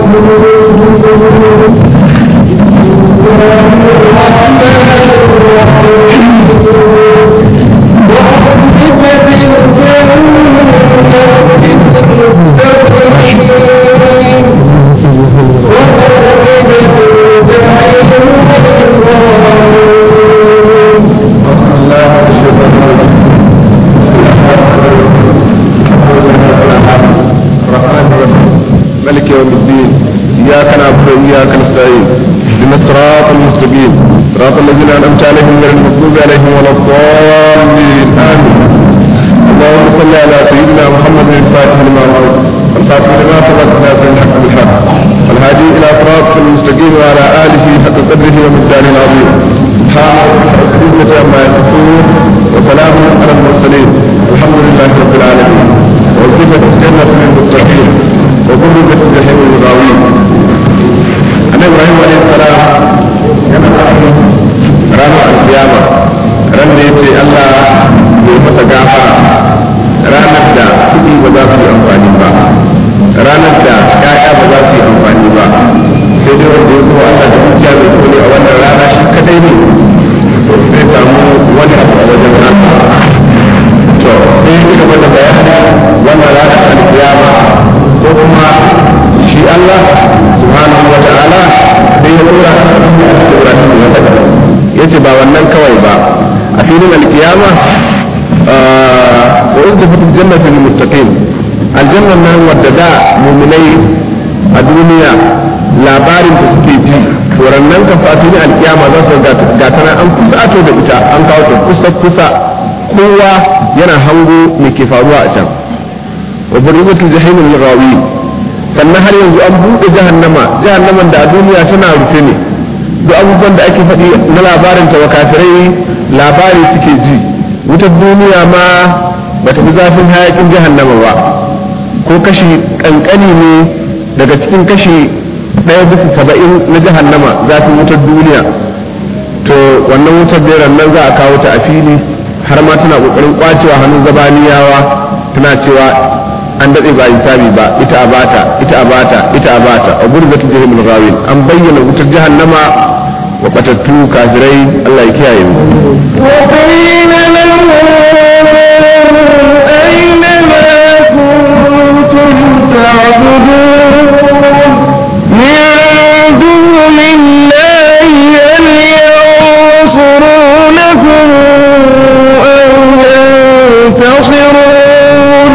ملك يوم الدين إياك نعبد وإياك نستعين اهدنا الصراط المستقيم صراط الذين أنعمت عليهم غير المغضوب عليهم ولا الضالين آمين اللهم صل على سيدنا محمد الفاتح لما أمرت الفاتح لما سبق ناصر الحق بالحق والهادي إلى صراط المستقيم وعلى آله حق قدره ومقداره العظيم سبحان ربك رب العزة عما يصفون وسلام على المرسلين الحمد لله رب العالمين ووظيفة الجنة للمتقين وضربت الجحيم للغاوين أن إبراهيم عليه السلام yana ranar alkiyama ran da ya ce Allah bai masa gafara ranar da kuɗi ba za su yi amfani ba ranar da ƴaƴa ba za su yi amfani ba sai dai wanda ya zo Allah da zuciya mai kone a wannan rana shi kadai ne to zai samu wani abu a wajen nasa to sai ya ci gaba da bayani wannan ranar alkiyama ko kuma shi Allah subhanahu wa ta'ala sai ya tura Ibrahim ya saka yace ba wannan kawai ba a filin alkiyama wa udkhulu jannata lil muttaqin aljanna nan wadda da mu'minai a duniya labarin da suke ji nan ka fa filin alkiyama za su ga tana an kusato da ita an kawo ta kusa kusa kowa yana hango me ke faruwa a can wa burribatul jahim lil ghawin sannan har yanzu an buɗe jahannama jahannaman da a duniya tana rufe ne duk abubuwan da ake faɗi na labarin ta wa kafirai labari suke ji wutar duniya ma ba ta fi zafin hayakin jahannama ba ko kashi kankani ne daga cikin kashi ɗaya bisa saba'in na jahannama zafin wutar duniya to wannan wutar da nan za a kawo ta a fili har ma tana ƙoƙarin kwacewa hannun zabaniyawa tana cewa an daɗe ba hisabi ba ita a bata ita a bata ita a bata a gurbin jahimul ghawin an bayyana wutar jahannama wa batattu kafirai Allah ya kiyaye mu وقيل لهم أين ما كنتم تعبدون من دون الله هل ينصرونكم أو ينتصرون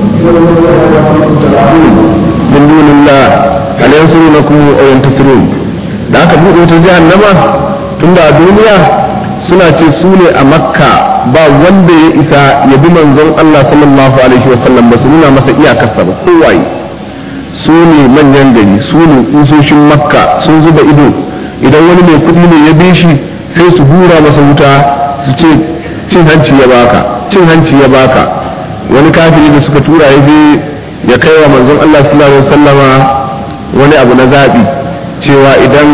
min dunillah hal yansurunakum aw yantasirun da aka buɗe wutar jahannama tunda a duniya suna ce su ne a makka ba wanda ya isa ya bi manzon Allah sallallahu alaihi wa sallam ba su nuna masa iyakarsa ba kowaye su ne manyan gari su ne kusoshin makka sun zuba ido idan wani mai kuɗi ne ya bi shi sai su hura masa wuta su ce cin hanci ya baka cin hanci ya baka wani kafiri da suka tura ya je ya kai wa manzon Allah sallallahu alaihi wasallama wani abu na zaɓi cewa idan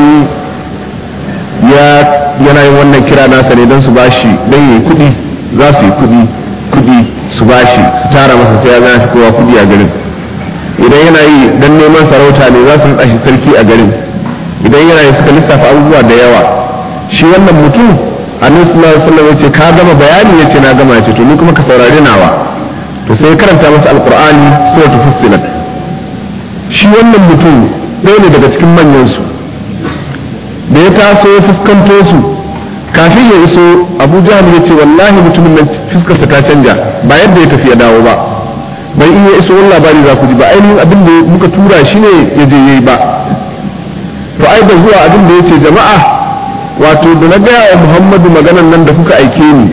ya yana yin wannan kira nasa ne don su bashi don yi kuɗi za su yi kuɗi kuɗi su bashi su tara masa sai ya gana shi kowa kuɗi a garin idan yana yi don neman sarauta ne za su naɗa shi sarki a garin idan yana yi suka lissafa abubuwa da yawa shi wannan mutum annabi sallallahu alaihi wasallam yace ka gama bayani yace na gama yace to ni kuma ka saurare nawa to sai karanta masa alqur'ani suratul fussilat shi wannan mutum ɗaya ne daga cikin manyan su da ya taso ya fuskanto su kafin ya iso abu jahal ya ce wallahi mutumin nan fuskarsa ta canja ba yadda ya tafi ya dawo ba bai iya iso wani labari za ku ji ba ainihin abin da muka tura shi ne ya je yayi ba to ai da zuwa abin da ya ce jama'a wato da na gaya wa muhammadu maganan nan da kuka aike ni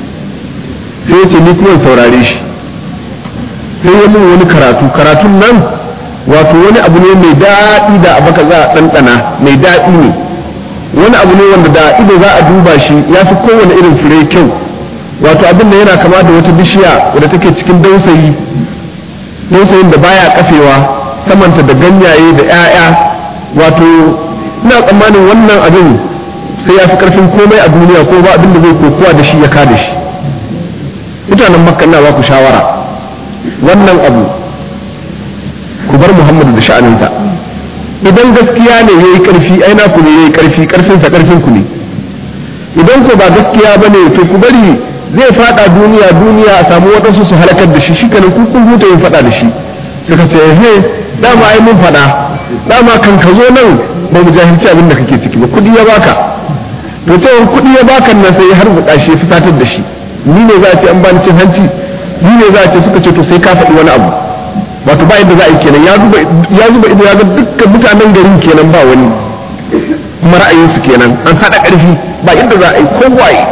sai ya ce ni kuma saurare shi sai ya mun wani karatu karatun nan wato wani abu ne mai daɗi da abaka za a ɗanɗana mai daɗi ne wani abu ne wanda da ido za a duba shi ya fi kowane irin fure kyau wato abin da yana kama da wata bishiya wadda take cikin dausayi dausayin da baya kafewa samanta da ganyaye da 'ya'ya wato ina tsammanin wannan abin sai ya fi karfin komai a duniya ko ba abin da zai kokowa da shi ya kada shi mutanen makka ina ba ku shawara wannan abu ku bar muhammadu da sha'aninsa idan gaskiya ne yayi karfi ai na ku ne yayi karfi karfin sa karfin ku ne idan ko ba gaskiya bane to ku bari zai fada duniya duniya a samu wadansu su halakar da shi shikenan ku kun huta yin fada da shi suka ce he dama ai mun fada dama kan ka zo nan ba mu jahilci abin da kake ciki ba kudi ya baka to cewa kudi ya baka nan sai har buƙa shi fitatar da shi ni ne za a ce an bani cin hanci ni ne za a ce suka ce to sai ka faɗi wani abu wato ba yadda za a yi kenan ya zuba ya zuba ido ya ga dukkan mutanen garin kenan ba wani kuma ra'ayinsu kenan an haɗa ƙarfi ba yadda za a yi kowaye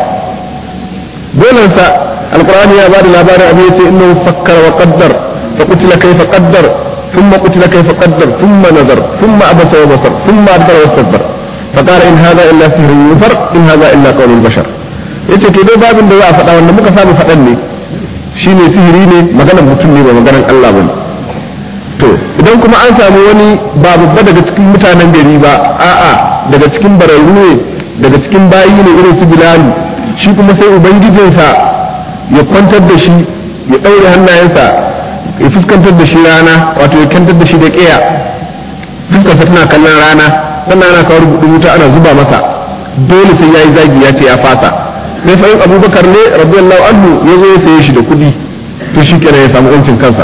dolansa alqur'ani ya bada labarin abin yace innahu fakkara wa qaddar fa qutila kayfa qaddar thumma qutila kayfa qaddar thumma nazar thumma abasa wa basar thumma adbara wa istakbar fa qala in hadha illa sihrun yufar in hadha illa qawlul bashar yace to dai babin da za a faɗa wanda muka samu faɗan ne shine sihiri ne maganar mutum ne ba maganar Allah bane to idan kuma an samu wani ba babba daga cikin mutanen gari ba a'a daga cikin bararru ne daga cikin bayi ne irin su bilali shi kuma sai ubangijinsa ya kwantar da shi ya ɗaure hannayensa ya fuskantar da shi rana wato ya kantar da shi da ƙeya fuskarsa tana kallon rana sannan ana kawo rubutu wuta ana zuba masa dole sai ya yi zagi ya ce ya fasa sai fa'in abubakar ne radiyallahu anhu ya zo ya saye shi da kuɗi to shi kenan ya samu yancin kansa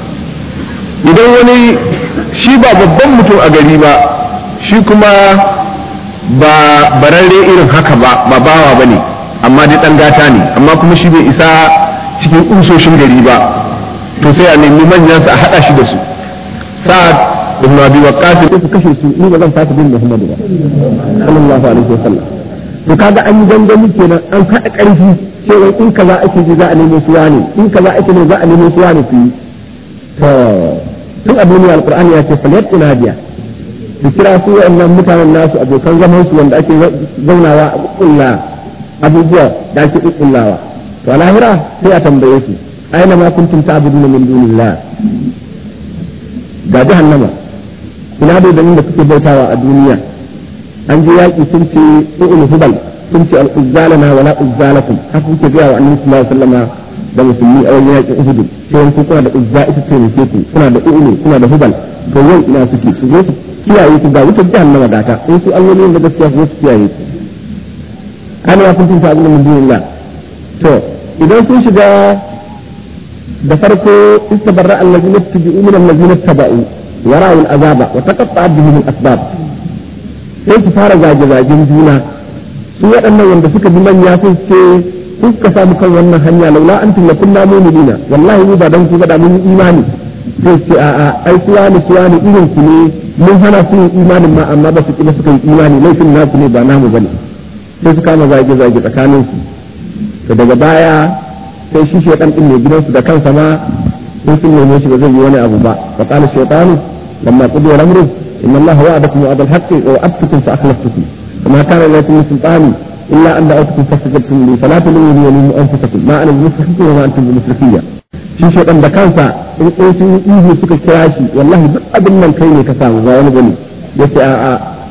idan wani shi ba babban mutum a gari ba shi kuma ba bararre irin haka ba ba bawa ba ne amma dai dan gata ne amma kuma shi bai isa cikin usoshin gari ba to sai a nemi manyan su a hada shi da su sa'ad ibn abi waqqas ko su kashe su ni ba zan fasa bin Muhammad ba sallallahu alaihi wasallam to kaga an yi gangami kenan an hada karfi cewa in kaza ake ji za a nemo su wani in kaza ake ne za a nemo su wani su to tun a duniya alqur'ani ya ce falyat inadiya su kira su wa'annan mutanen nasu abokan zaman su wanda ake zaunawa a kulla abubuwa da ake kullawa to a lahira sai a tambaye su aina ma kuntum ta'buduna min dunillah ga jahannama ina da da kuke bautawa a duniya an je yaki sun ce u'ul hubal sun ce al-uzzalana wala uzzalakum haka kuke ga wa annabi sallallahu alaihi wasallam da musulmi a wajen yakin uhud sai wani kuna da uzza ita ce ne ku kuna da u'ul kuna da hubal to yau ina suke su zo su kiyaye ku ga wutar jahannama gata in su allolin da gaskiya su zo su kiyaye ku ana ya kun tunta abin min dunillah to idan sun shiga da farko istabarra allazina tabi'u min allazina tabau wa ra'u al'azaba wa taqatta'at bihim al-asbab sai su fara zage-zagen juna su waɗannan wanda suka bi manya sun ce sun suka samu kan wannan hanya laula antum la kunna mu'minina wallahi mu ba dan ku ga da mun imani sai ce a a ai kuwa ne kuwa ne irin ku ne mun hana su yin imanin ma amma ba su kila suka yi imani laifin nasu ne ba namu bane sai su kama zage-zage tsakanin su to daga baya sai shi shaitan din mai gidansu da kansa ma sun sun neme shi ba zai yi wani abu ba wa qala shaytanu lamma qudiya al-amru inna allaha wa'adakum wa'ada al-haqqi wa wa'adtukum fa akhlaftukum وما كان لكم سلطان الا ان دعوتكم فاستجبتم لي فلا تلوموني ولوموا انفسكم ما انا بمصرخكم وما انتم بمصرخية shi shaitan da kansa in in sun yi ihu suka kira shi wallahi duk abin nan kai ne ka samu ba wani bane yace a'a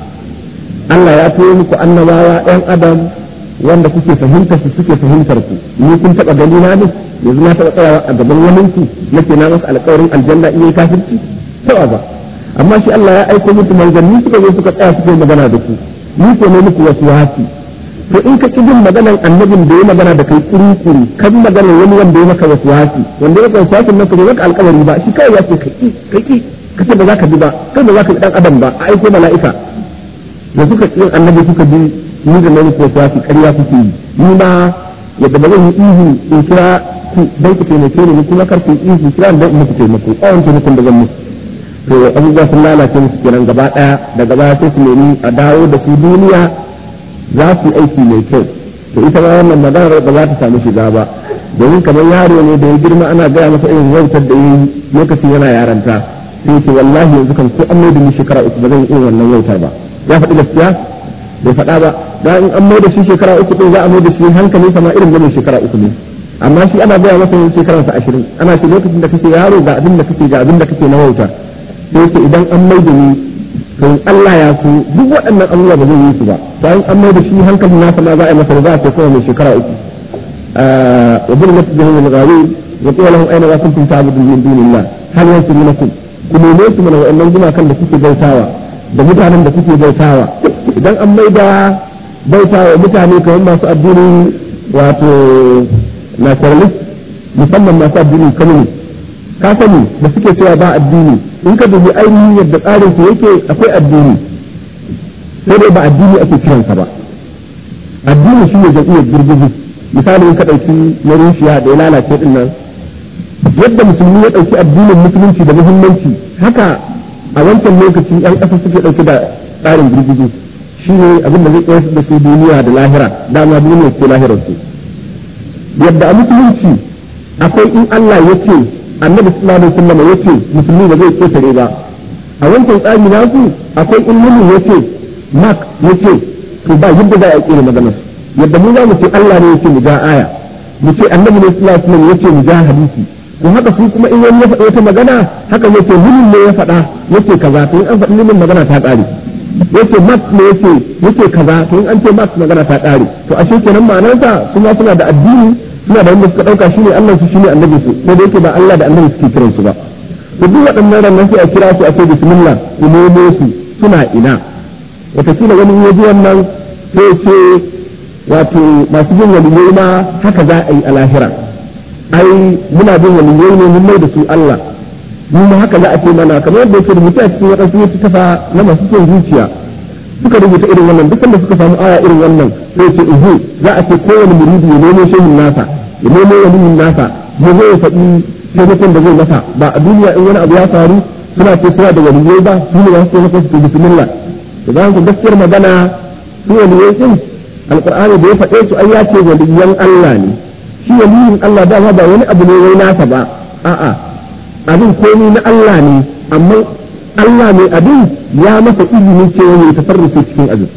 Allah ya turo muku annabawa ɗan adam wanda kuke fahimtar su suke fahimtar ku ni kun taɓa gani na ne yanzu na taɓa tsayawa a gaban wani ku nake na masa alƙawarin aljanna in yi kafirci taɓa ba amma shi Allah ya aiko muku manzanni suka zo suka tsaya suke magana da ku ni ko ne muku wasu wasi to in ka bin maganan annabin da ya magana da kai kuri-kuri kan magana wani wanda ya maka wasu wasi wanda ya wasu wasin nan ka maka alƙawari ba shi kawai ya ce kaki kaki kace ba za ka bi ba kai ba za ka bi dan adam ba a aiko mala'ika da suka yin annabi suka bi ni da nan ko sai ƙarya kuke yi ni ma yadda ba zan yi ihu in kira ku dan ku taimake ni kuma kar ku ihu kira dan in muku taimako tsawon taimakon da zan muku to abubuwa sun lalace musu kenan gaba daya daga baya sai su nemi a dawo da su duniya za su yi aiki mai kyau to ita ma wannan maganar ba za ta samu shiga ba domin kamar yaro ne da ya girma ana gaya masa irin wautar da yi lokacin yana yaranta sai ce wallahi yanzu kan ko an mai da ni shekara uku ba zan yi irin wannan wauta ba ya faɗi gaskiya bai faɗa ba da in an mai da shi shekara uku din za a mai da shi hankali sama irin gane shekara uku ne amma shi ana gaya masa yin shekaransa ashirin ana ce lokacin da kake yaro ga abin da kake ga abin da kake na wauta sai ce idan an mai da ni to in Allah ya so duk waɗannan abubuwa ba zai yi su ba bayan an mai da shi hankalin nasa ma za a yi masa za a ce kawai mai shekara uku wa bin wata jihar da gawi wa tsaye lahun aina za kun tunta abu min dunillah hal yansu minakum ku neme su mana wa'annan gumakan da kuke bautawa da mutanen da suke bautawa idan an maida bautawa mutane kamar masu addinin wato nationalist musamman masu addinin communist ka sani da suke cewa ba addini in ka dubi ainihin yadda tsarin su yake akwai addini sai dai ba addini ake kiransa ba addini shi ne jam'iyyar girgizi misali in ka ɗauki na rushiya da ya lalace din nan yadda musulmi ya ɗauki addinin musulunci da muhimmanci haka a wancan lokaci yan ƙasa suke ɗauki da tsarin girgizi shi ne abin da zai tsayar da su duniya da lahira dama duniya ce lahirar su yadda a musulunci akwai in Allah ya ce annabi sallallahu alaihi wasallam ya ce musulmi ba zai ketare ba a wancan tsari nasu akwai in muni ya ce mak ya ce to ba yadda za a kira maganar yadda mu za mu ce Allah ne ya ce mu ga aya mu ce annabi ne sallallahu alaihi wasallam ya ce mu ga hadisi to haka su kuma in wani ya faɗa wata magana haka zai ce munin ne ya faɗa yace kaza to in an faɗi munin magana ta ƙare yace mak ne yace yace kaza to in an ce mak magana ta ƙare to ashe kenan ma'anarsa kuma suna da addini suna da wanda suka dauka shine Allah su shine annabi su sai da yake ba Allah da annabi suke kiran su ba to duk waɗannan ranar sai a kira su a ce bismillah ku nemo su suna ina wataƙila wani ya ji wannan sai ce wato masu jin waliyai ma haka za a yi a lahira ai muna jin waliyai ne mun mai da su Allah mu ma haka za a ce mana kamar yadda yake rubuta a cikin waɗansu ya tafa na masu son zuciya suka rubuta irin wannan duk da suka samu aya irin wannan sai ce uhu za a ce kowane muridi ya nemo shehin nasa ya nemo waliyin nasa ya zo ya faɗi taimakon da zai masa ba a duniya in wani abu ya faru suna ce suna da waliyai ba su ne za su taimaka su bismillah da za ku gaskiyar magana su waliyai din alqur'ani da ya faɗe su ai ya ce waliyan Allah ne shi waliyin Allah ba ba wani abu ne wai nasa ba a'a abin komai na Allah ne amma Allah mai abin ya masa izinin cewa ya tafarrufe cikin abin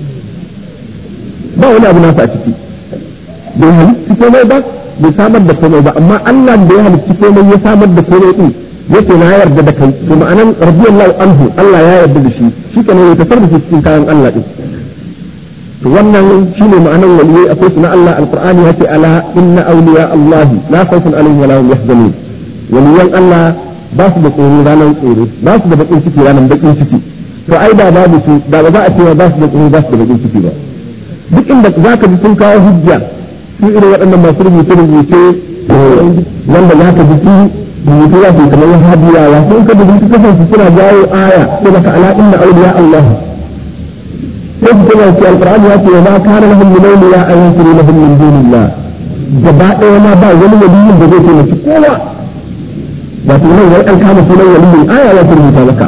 ba wani abu nasa a ciki bai halitta komai ba bai samar da komai ba amma Allah da ya halitta komai ya samar da komai din yake na yarda da kai to ma'anan radiyallahu anhu Allah ya yarda da shi shi kana ya tafarrufe cikin kayan Allah din to wannan shine ma'anan waliyai akwai su na Allah alqur'ani yace ala inna awliya Allah la khawfun alaihim wa la hum yahzanun waliyan Allah ba su da tsoro ranar tsoro ba su da bakin ciki ranar bakin ciki to ai da babu su da ba za a cewa ba su da tsoro ba su da bakin ciki ba duk inda za ka ji sun kawo hujja su irin waɗannan masu rubuce rubuce wanda za ka ji su rubutu za su kamar wahabiyawa sun ka dubi kasan su suna jawo aya sai maka ala inna awliya Allah sai su kuma ce alqur'ani ya ce ma kana lahum min awliya an yusru lahum min dunillah gaba ɗaya ma ba wani waliyin da zai taimaki kowa wato nan wai an kama sunan waliyin aya ya rubuta maka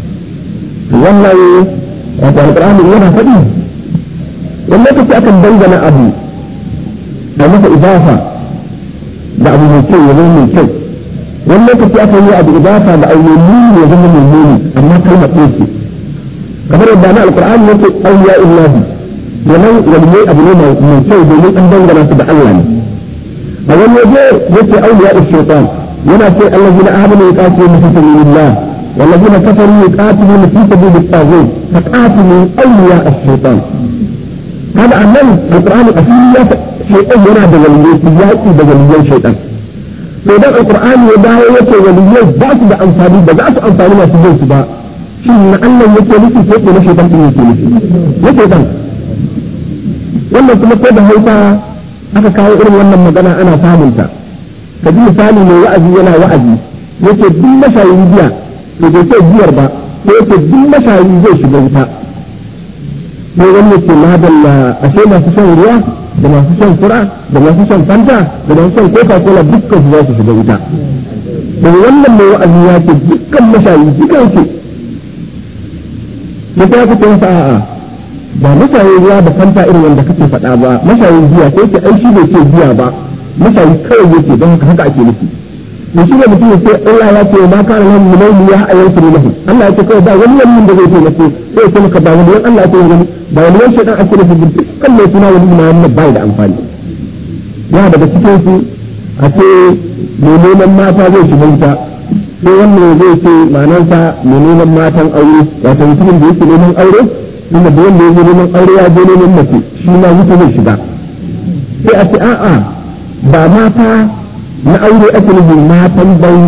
wannan wato alqur'ani yana faɗi wani lokaci akan dangana abu a masa idafa da abu mai kyau ya zama mai kyau wani lokaci akan yi abu idafa da abu mai ya zama mai muni amma kalmar ɗaya ce kamar yadda na alqur'ani yake awliya illahi domin waliyai abu ne mai kyau domin an dangana su da Allah ne a wani waje yake awliya shaitan yana ce allazina amanu yuqatiluna fi sabilillah والذين كفروا يقاتلون في سبيل الطاغوت فقاتلوا اولياء الشيطان هذا عمل القران اصلي شيطان يرى بوليين سياسي بوليين شيطان فإذا القرآن يدعو يكي وليين ذات بأنصاري بذات أنصاري ما سجل سبا شيء من أن يكي لكي سيكي لشيطان إني يكي لكي يشيطان wannan kuma ko da hausa aka kawo irin wannan magana ana samunta ka ji misali mai wa'azi yana wa'azi yake duk mashayin giya to bai ce biyar ba sai yake duk mashayi zai shiga wuta sai wani ce madalla ashe masu shan ruwa da masu shan fura da masu shan fanta da masu shan coca cola dukkan su za su shiga wuta da wannan mai wa'azi ya ce dukkan mashayi dukkan ce sai ta kuce masa a'a ba mashayin ruwa da fanta irin wanda kake faɗa ba mashayin giya sai ce ai shi bai ce giya ba mashayi kawai yake don haka haka ake nufi to shi ne mutum ya ce Allah ya ce ma kana lahum min awliya ayyansuru lahu Allah ya ce kawai ba wani wani da zai taimako sai ya ce maka ba wani wani Allah ya ce wani ba wani wani shaitan ake nufi dukkan mai suna wani ma wannan bai da amfani ya daga cikin su a ce mai neman mata zai shiga wuta sai wannan zai ce ma'anarsa mai neman matan aure wato mutumin da yake neman aure inda da wanda yake neman aure ya je neman mace shi ma wuta zai shiga sai a ce a'a ba mata na aure ake nufin matan banza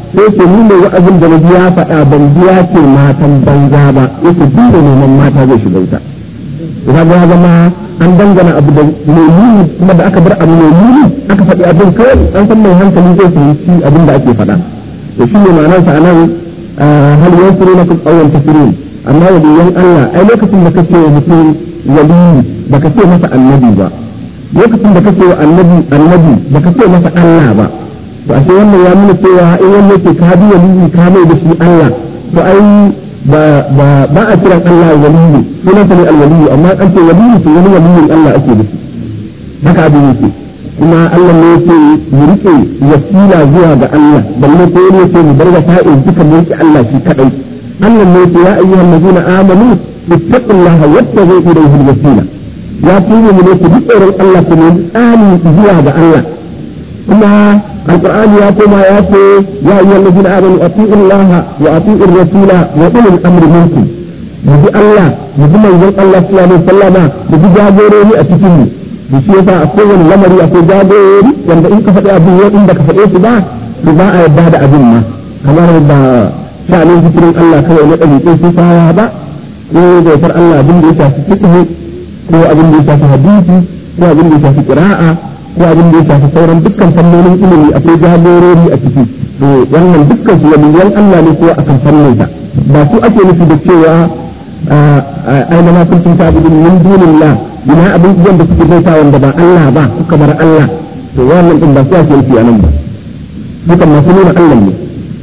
sai ce ni ne wa'azin da nabi ya faɗa ban biya ce matan banza ba yake duk da neman mata zai shiga wuta ya ga zama an dangana abu da mai muni kuma da aka bar abu mai muni aka faɗi abin kawai an san mai hankali zai fahimci abin da ake faɗa to shi ne ma'anar sa anan hal yansuru na kun tsawon tafsirin amma waliyan Allah ai lokacin da kake wa mutum waliyi baka ce masa annabi ba lokacin da kake wa annabi annabi baka ce masa Allah ba to ashe wannan ya nuna cewa in wanda yake ka bi waliyi ka mai da shi Allah to ai ba ba ba a kiran Allah waliyi sunan sa ne alwaliyi amma an ce waliyi to wani waliyin Allah ake da shi haka abin yake kuma Allah ne yake mu rike wasila zuwa ga Allah balle ko ne yake mu bar wasa'il duka mu rike Allah shi kadai Allah ne yake ya ayyuhal ladina amanu ittaqullaha wattabu ilayhi alwasila ya tuba mu ne ku bi tsoron Allah ku ne tsani zuwa ga Allah kuma القرآن يا كما يا يا أيها الذين آمنوا أطيعوا الله وأطيعوا الرسول وأولي الأمر منكم يجي الله يجي من يقول الله صلى الله عليه وسلم يجي جابوري أتكلم بشي يسا أقول لمري أقول جابوري وأن إنك فتح أبي وإنك فتح سبا سبا أيباد أبنما كما ربا شأن ذكر الله كما يقول لك في صحابة ko da yasar Allah abin da ya shafi fiqh ko abin da ya shafi hadisi ko abin da ya shafi qira'a ko abin da ya shafi sauran dukkan fannonin ilimi akwai jagorori a ciki to wannan dukkan su waliyan Allah ne ko akan fannin sa ba su ake nufi da cewa aina ma kuntum ta'budun min dunillah ina abin da suke baita wanda ba Allah ba kuka bar Allah to wannan din ba su ake nufi anan ba dukan masu nuna Allah ne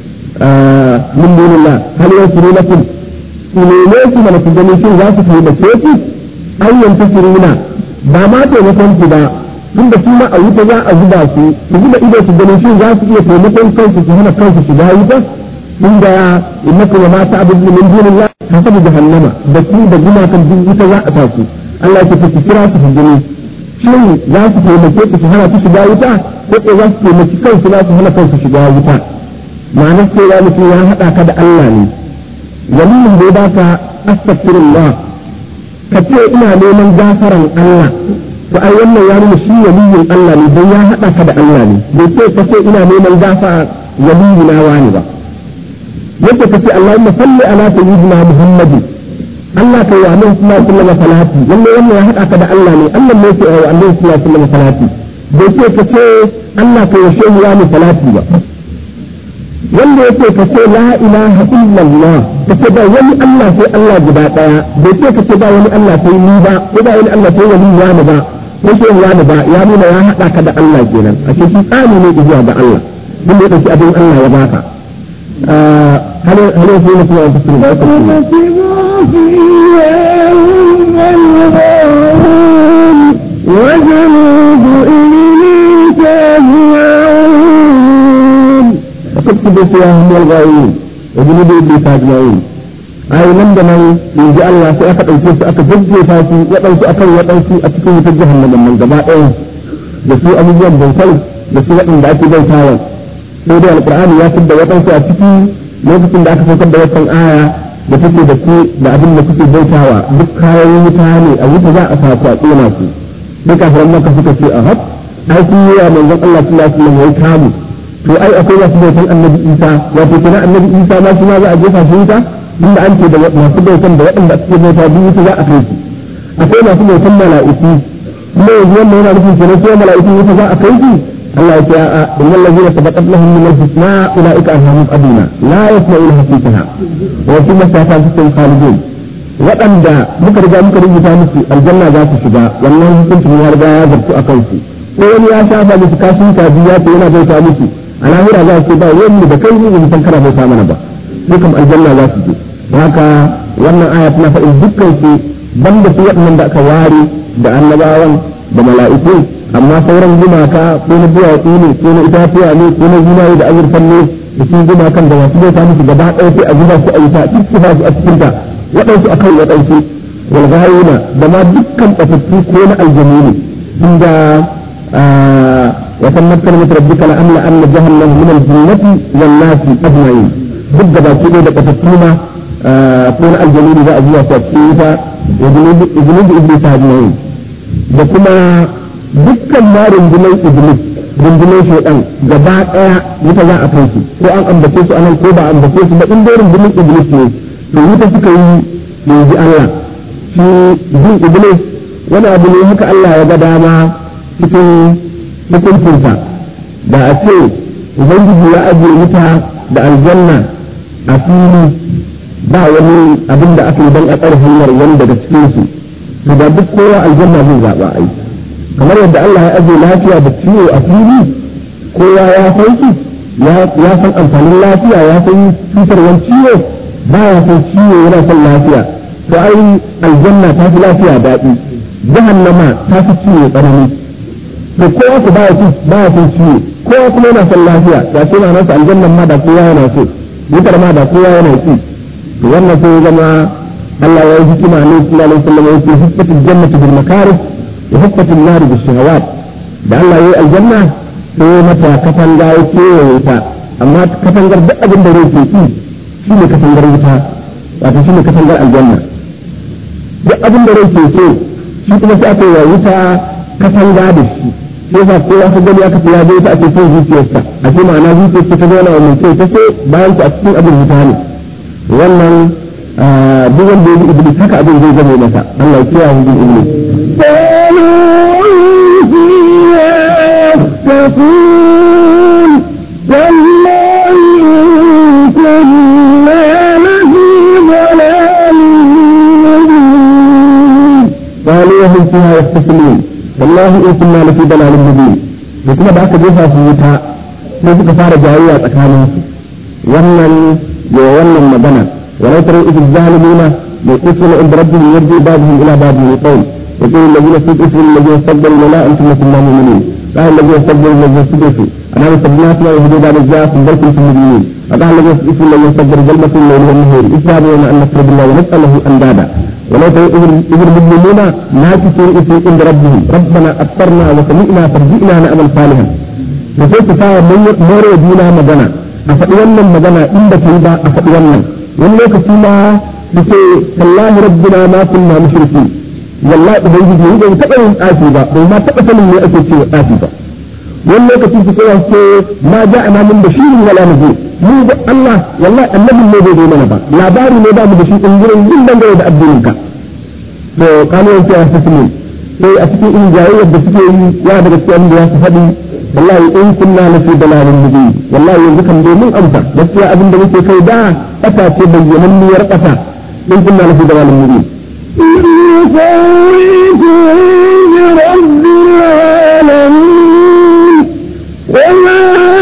min dunillah hal yasuru lakum ne su mana su gani shin za su kai da ku ayyan tasiruna ba ma taimakon ku ba tun da su ma a wuta za a zuba su su zuba ido su ganin shi za su iya taimakon kansu su hana kansu shiga wuta tun da innakum wa ma ta'budu min dunillah hasabu jahannama da su da gumakan duk wuta za a tasu Allah ya ce kira su su gani shin za su taimake ku su hana su shiga wuta ko ko za su taimaki kansu za su hana kansu shiga wuta ma'anar cewa mutum ya haɗa ka da Allah ne waliyin da ya baka astaghfirullah ka ce ina neman gafaran Allah to ai wannan ya nuna shi waliyin Allah ne don ya haɗa ka da Allah ne bai ce ka ce ina neman gafa waliyi na wani ba yake ka ce Allahumma salli ala sayyidina Muhammadin Allah kai wa Annabi sallallahu alaihi wasallam salati wannan wannan ya haɗa ka da Allah ne Allah ne yake wa Annabi sallallahu alaihi wasallam salati bai ce ka ce Allah kai wa shehu wani salati ba wanda yake ka ce la ilaha illallah ka ce ba wani Allah sai Allah guda daya bai ce ka ce ba wani Allah sai ni ba ko ba wani Allah sai wani wani ba ko sai wani ba ya nuna ya hada ka da Allah kenan a cikin tsani ne zuwa ga Allah duk da yake abin Allah ya baka hal hal sai mutum ya tsaya da وجنود إبليس أجمعون فكتب فيهم والغاوين وجنود ابليس اجمعين ai nan da nan in ji Allah sai aka ɗauke su aka jajjefa su waɗansu akan waɗansu a cikin wutar jahannama nan gaba ɗaya da su abubuwan bautar da su waɗanda ake bautawa sai dai alƙur'ani ya da waɗansu a ciki lokacin da aka saukar da wannan aya da take da su da abin da kuke bautawa duk kayan wuta ne a wuta za a sa ku a tsona su duk kafiran maka suka ce a hab ai sun yi wa manzon Allah sallallahu alaihi wasallam ya kamu to ai akwai wasu bautan annabi isa wato kenan annabi isa ma shi ma za a jefa shi wuta inda an ce da masu bautan da waɗanda suke bauta biyu wuta za a kai su akwai masu bautan mala'iku kuma yanzu wannan yana nufin kenan sai mala'iku wuta za a kai su Allah ya ce a innal ladina sabaqat lahum min al-husna ulaika anhum aduna la yasma'una hasitaha wa fi masafatin khalidun waɗanda muka riga muka rubuta musu aljanna za su shiga wannan hukuncin ya riga ya zartu a kansu ko wani ya shafa musu kashin kaji ya ce yana bauta musu a lahira za su ba wani da kai ne musan kana bauta mana ba dukan aljanna za su je haka wannan aya tana faɗin dukkan su banda su waɗannan da aka ware da annabawan da mala'iku amma sauran gumaka ko na duwatsu ne ko na itatuwa ne ko na zinari da azurfan ne da su gumakan da masu bauta musu gaba ɗaya sai a zuba su a wuta duk su ba su a cikin ta waɗansu akan waɗansu walghayuna da ma dukkan ɓatattu ko na aljanu ne inda وتمت كلمة ربك لأملأن جهنم من الجنة والناس أجمعين ضد باكي da ƙasattuna ko na aljanu za a zuwa su a cikin wuta iblis iblis ajma'in da kuma dukkan marin jinai iblis rundunar shaidan gaba ɗaya wuta za a kai su ko an ambace su anan ko ba a ambace su ba in dai rundunar iblis ne to wuta suka yi yanzu Allah shi bin iblis wani abu ne haka Allah ya ga dama cikin hukuncinsa da a ce ubangiji ya ajiye wuta da aljanna a fili ba wani abin da aka yi don a tsare hanyar wani daga cikinsu to da duk kowa aljanna zai zaɓa ai kamar yadda Allah ya ajiye lafiya da ciwo a fili kowa ya san shi ya san amfanin lafiya ya san cutarwar ciwo ba ya san ciwo yana son lafiya to ai aljanna ta fi lafiya daɗi jahannama ta fi ciwo tsanani to kowa ku baya ci baya son ciwo kowa kuma yana son lafiya ya ce na nasa aljannan ma da kowa yana so wutar ma da kowa yana ci to wannan sai zama Allah ya yi hikima ne sallallahu alaihi wasallam yake hikmatul jannati bil makarih wa hikmatul nar bis shahawat da Allah ya yi aljanna sai mata katanga ya kewaye ta amma katangar duk abin da rai ke ci shi ne katangar wuta wato shi ne katangar aljanna duk abin da rai ke so shi kuma sai aka yi wa wuta katanga da shi sai yasa kowa ka gani aka ya zai ta ake son zuciyarsa a ce ma'ana zuciyarsa ta zauna wa mai ta ce bayan ta a cikin abin wuta ne wannan duk wanda ya bi iblis haka abin zai zama masa Allah ya kiyaye bin iblis يتقون والله إن كنا لفي ضلال مبين قالوا هم فيها يختصمون والله إن كنا لفي ضلال مبين kuma da aka jefa su wuta sai suka fara jayayya tsakanin su wannan ya wannan magana walau tara idil zalimina يقولون عند ربهم يرجع بعضهم الى بعض القول يقول الذين استضعفوا الذين استكبروا لا انتم كنا مؤمنين قال الذين استكبروا الذين استضعفوا انا استبناكم ويهدوا بعد جاءكم بل كنتم مؤمنين وقال الذين استضعفوا الذين استكبروا بل مكروا الليل والنهار اذهبوا الى ان نكفر بالله ونساله اندادا ولو ترى اذ المؤمنون ناكسوا اسم عند ربهم ربنا ابصرنا وسمعنا فارجئنا نعمل صالحا وسوف تساوى more juna magana a faɗi wannan magana inda ta yi ba a faɗi wannan wani lokaci ma da ce wallahi rabbina ma kunna mushriki wallahi ubangiji ni ban taɓa yin tsafi ba bai ma taɓa sanin me ake cewa tsafi ba wani lokaci su kai ce ma ja'ana min bashirin wala nadir mu da Allah wallahi annabin ne bai zo mana ba labari ne ba mu da shi in gurin yin dangane da addinin ka to kanu yanke ya tasmin sai a cikin in jayayyar da suke yi ya daga cikin da ya su faɗi wallahi in kunna na fi dalalin mubin wallahi yanzu kan dai mun amsa gaskiya abin da muke kai da ƙasa ce bayyananniyar ƙasa in kunna na fi dalalin mubin يسويكم برب العالمين وما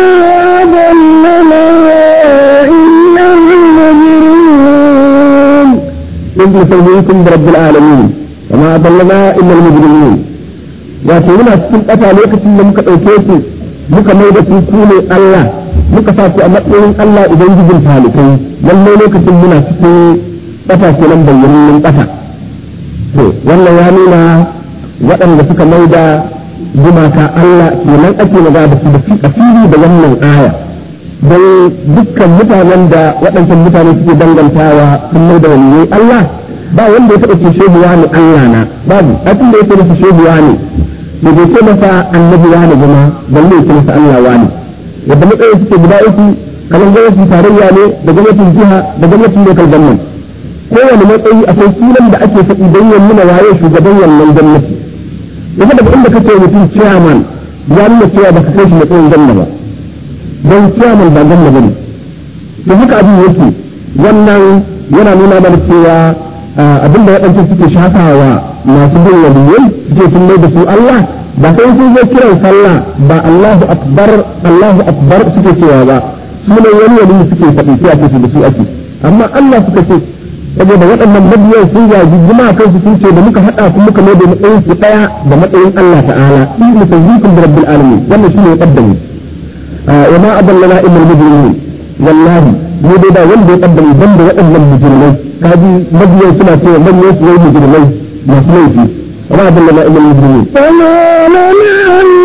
ضلنا إلا المجرمون إذ نسويكم برب العالمين وما أضلنا إلا المجرمين wato muna cikin ƙasa lokacin da muka ɗauke su muka mai da su ku ne Allah muka sa su a matsayin Allah Ubangijin talikai lalle lokacin muna cikin ƙasa kenan bayyanin ƙasa to wannan ya nuna waɗanda suka mai da gumaka Allah kenan ake magana da su da fi asiri da wannan aya don dukkan mutanen da waɗancan mutane suke dangantawa sun mai da wani Allah ba wanda ya taɓa ce shehuwa ne Allah na babu atin da ya ce masa shehuwa ne da bai ce masa annabi wani kuma balle ya ce masa Allah wani yadda matsayin suke guda uku kamar gwamnatin tarayya ne da gwamnatin jiha da gwamnatin local government kowane matsayi akwai sunan da ake faɗi don ya nuna waye shugaban wannan gwamnati daga daga inda kace mutum chairman ya nuna cewa ba ka kai shi matsayin gwamna ba don chairman ba gwamna bane to haka abin yake wannan yana nuna mana cewa abinda waɗanda suke shafawa masu bin waliyyai suke sun mai da su Allah ba sai sun zo kiran sallah ba Allahu akbar Allahu akbar suke cewa ba sunan wani wali suke faɗi sai a ce da su ake amma Allah suka ce saboda waɗannan mabiyan sun zagi jima kansu sun ce da muka haɗa ku muka mai da matsayin su ɗaya da matsayin Allah ta'ala in musayyikum bi rabbil alamin wannan shine ya kaddami wa ma adallana illa al-mujrimin wallahi mu dai da wanda ya kaddami banda waɗannan mujrimai kaji mabiyan suna cewa manyan su wai mujrimai masu laifi wa ma adallana illa al-mujrimin فما لنا من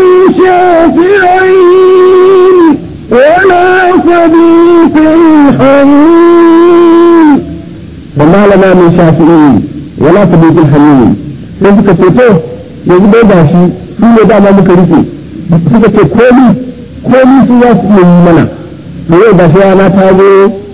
شافعين ولا صديق حميم وما لنا من شافعين ولا صديق حميم sai suka ce to yanzu dai gashi su ne dama muka rike suka ce komi komi su za su iya yi mana to yau ba shi rana ta zo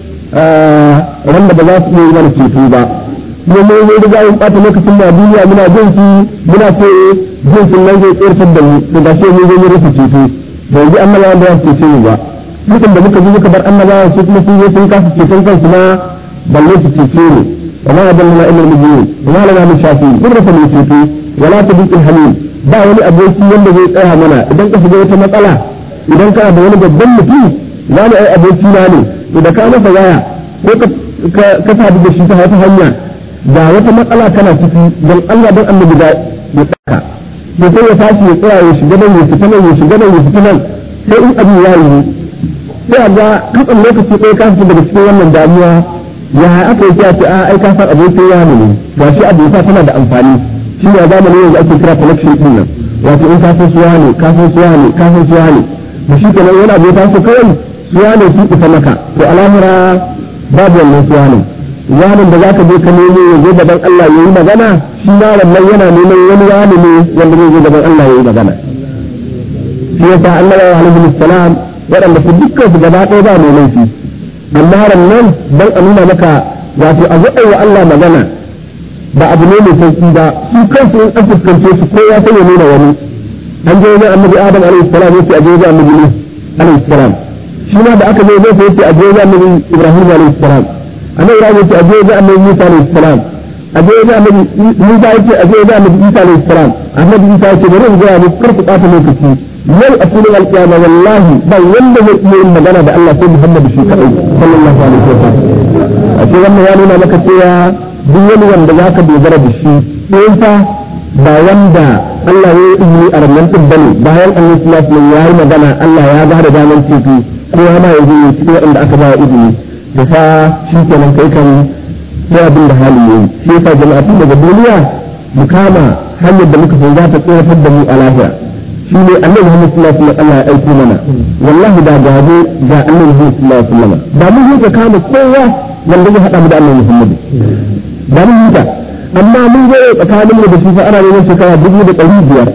wanda ba za su iya yi mana ceto ba mu mu mu riga mun ɓata lokacin da duniya muna jin shi muna ce jin sun nan zai tsirtar da mu to ba shi mu zo mu rufe ceto da yanzu annabawan da za su cece mu ba mutum da muka zo muka bar annabawan su kuma sun zo sun kasa ceton kansu ma balle su cece mu وما أضلنا إلا المجنون وما لنا من شافعين قدرة من ceto ولا تضيق الحليم ba wani aboki wanda zai tsaya mana idan ka shiga wata matsala idan kana da wani babban mutum za mu ai aboki na ne to da ka masa waya ko ka sadu da shi ta wata hanya da wata matsala kana ciki don Allah don annabi da ya tsaka to sai ya tashi ya tsaya ya shiga nan ya fita nan ya shiga nan ya fita nan sai in abin ya yi sai a ga katsan lokaci ɗaya ka fita daga cikin wannan damuwa ya aka yi ce a ai ka san abokin ya ne ga shi abota tana da amfani shi ne a zamanin yanzu ake kira connection din nan wato in ka san suwa ne ka san suwa ne ka san suwa ne da shi kenan wani abota su kawai suwa ne su isa maka to al'amura babu wannan suwa ne yanin da zaka je ka nemo ya zo gaban Allah yayi magana shi yaron nan yana neman wani wani ne wanda zai zo gaban Allah yayi magana shi yasa Allah alaihi salam waɗanda su dukkan su gaba ɗaya ba mai laifi amma nan dan a nuna maka wato a zo wa Allah magana ba abu ne mai sauki ba su kansu in an fuskance su ko ya sanya nuna wani an je wajen annabi adam alaihi salam yace a je wajen annabi nuh alaihi salam shi ma da aka je wajen yace a je wajen annabi ibrahim alaihi salam annabi ibrahim yace a je wajen annabi musa alaihi salam a je wajen annabi musa yace a je wajen annabi isa alaihi salam annabi isa yace bari in ga mu kar ku ɓata lokaci yau a filin alƙiyama wallahi ba wanda zai iya yin magana da Allah sai Muhammadu shi kaɗai sallallahu alaihi wa sallam a ce wannan ya nuna maka cewa duk wani wanda za ka dogara da shi sai fa ba wanda Allah ya yi izini a ranar ɗin bane bayan annabi sallallahu alaihi ya yi magana Allah ya ba da daman ceto ko ya ma yanzu ne cikin waɗanda aka ba izini da fa shi kenan kai kan sai abin da hali yayi shi yasa jama'a tun daga duniya mu kama hanyar da muka san za ta tsoratar da mu a lahira shi ne annabi Muhammad sallallahu alaihi wasallam Allah ya aiko mana wallahi da gado ga annabi Muhammad sallallahu alaihi wasallam da mun yi kama kowa wanda zai hada mu da annabi Muhammad da mun yi amma mun zo tsakanin mu da shi fa ana neman shekara dubu da ɗari biyar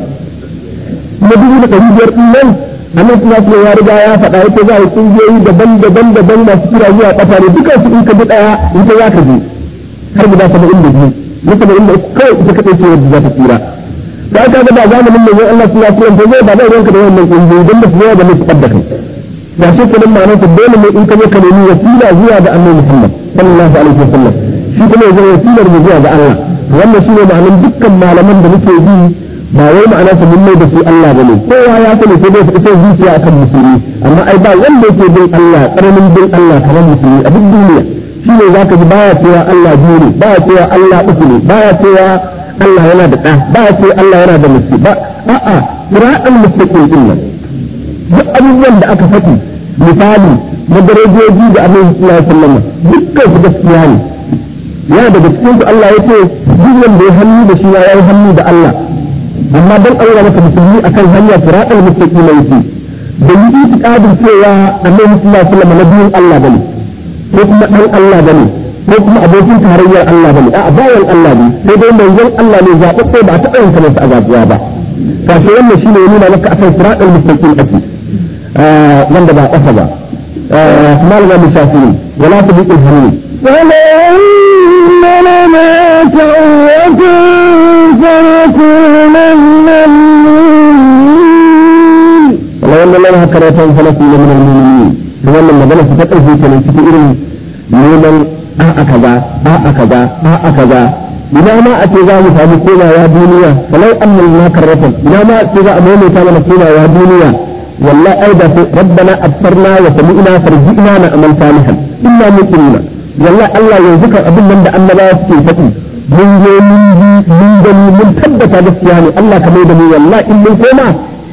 kuma dubu da ɗari biyar ɗin nan annabi sallallahu alaihi ya riga ya faɗa yake za a yi kungiyoyi daban-daban daban masu kira zuwa ƙasa ne dukan su in ka bi ɗaya in ka za ka je har guda saba'in da biyu na saba'in da uku kawai ita kaɗai ce wadda za ta tsira da aka ga ba zamanin mai Allah su ya kuma zai ba zai ranka da wannan kungiyoyi don da su yawa da mai da kai da shi kullum ma'anar ta dole ne in ka je ka nemi wasila zuwa ga Annabi Muhammad sallallahu alaihi wasallam shi kuma ya zama wasilar mu zuwa ga Allah wannan shine ma'anar dukkan malaman da muke bi ba wai ma'ana su mun mai da su Allah bane kowa ya sani sai dai sai zuciya akan musulmi amma ai ba wanda yake bin Allah tsananin bin Allah kamar musulmi a duk duniya shi ne zaka ji baya cewa Allah biyu ne baya cewa Allah uku ne baya cewa Allah yana da ɗa ba ya ce Allah yana da musu ba a'a sira'al mustaqim din nan duk abubuwan da aka faɗi misali na darajoji da Annabi sallallahu alaihi wasallam dukkan su gaskiya ne yana daga cikin su Allah yace duk wanda ya hannu da shi ya yi hannu da Allah amma dan Allah maka musulmi akan hanya sira'al mustaqim yake da yi itiqadin cewa Annabi sallallahu alaihi wasallam nabiyin Allah bane ko kuma dan Allah bane ko kuma abokin tarayyar Allah bane a bayan Allah ne sai dai manzon Allah ne zaɓaɓɓe ba a taɓa yin kamar a zaɓuwa ba kashi wannan shi ne nuna maka akan siratul mustaqim ake wanda ba ƙasa ba kuma ga mu shafi wala ta bi ilhamin ولئن لنا توبة فنكون من المؤمنين ولو أن لنا كرة فنكون من المؤمنين wannan magana ta ƙarfi kenan cikin irin neman a'a kaza a'a kaza a'a kaza ina ma a ce za mu samu komawa duniya walau annal na karratan ina ma a ce za a maimaita mana komawa duniya wallahi ai da sai rabbana absarna wa sami'na farji'na na amal salihan inna muqimuna wallahi Allah yanzu kan abin nan da annabawa suke faɗi mun je mun ji mun gani mun tabbata gaskiya ne Allah ka mai da mu wallahi in mun koma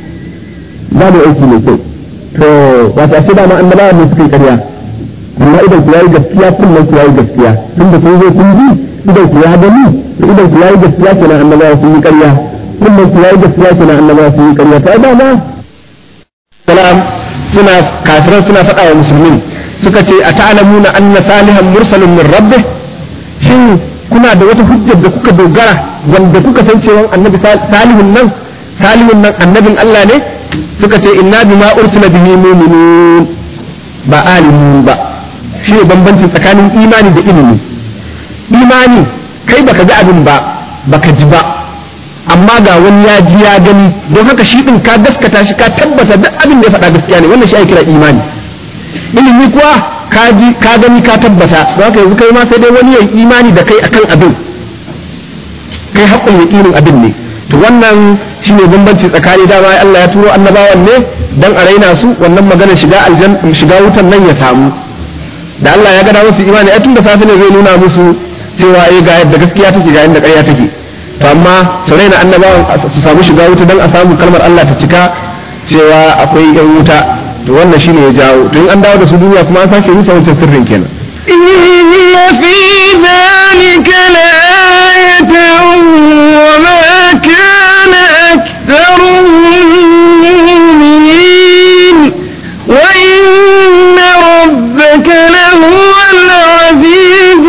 za mu aiki mai kyau to wato ashe da ma annabawa ne suke ƙarya amma idan ku yayi gaskiya kullum ku yayi gaskiya tun da kun zo kun ji idan ku ya gani idan ku yayi gaskiya kenan annabawa sun yi ƙarya kullum ku yayi gaskiya kenan annabawa sun yi ƙarya to ai dama salam suna kafiran suna faɗa wa musulmin suka ce a ta'lamuna anna salihan mursalun min rabbih shin kuna da wata hujjar da kuka dogara wanda kuka san cewa annabi salihun nan salihun nan annabin Allah ne suka ce inna bima ursila bihi mu'minun ba alimun ba shi ne bambanci tsakanin imani da ilimi imani kai baka ga abin ba baka ji ba amma ga wani ya ji ya gani don haka shi din ka gaskata shi ka tabbata duk abin da ya faɗa gaskiya ne wannan shi ake kira imani ilimi kuwa ka ji ka gani ka tabbata don haka yanzu kai ma sai dai wani ya yi imani da kai akan abin kai haƙƙin yaƙinin abin ne to wannan shine bambanci tsakani dama Allah ya turo annabawan ne dan a raina su wannan magana shiga aljan shiga wutan nan ya samu da Allah ya gada musu imani ai tun da safe ne zai nuna musu cewa eh ga yadda gaskiya take ga yadda ƙarya take to amma su raina annabawan su samu shiga wuta dan a samu kalmar Allah ta cika cewa akwai yan wuta to wannan shine ya jawo to in an dawo da su duniya kuma an sake rusa wancan sirrin kenan إن في ذلك لآية وما كان أكثرهم مؤمنين وإن ربك لهو العزيز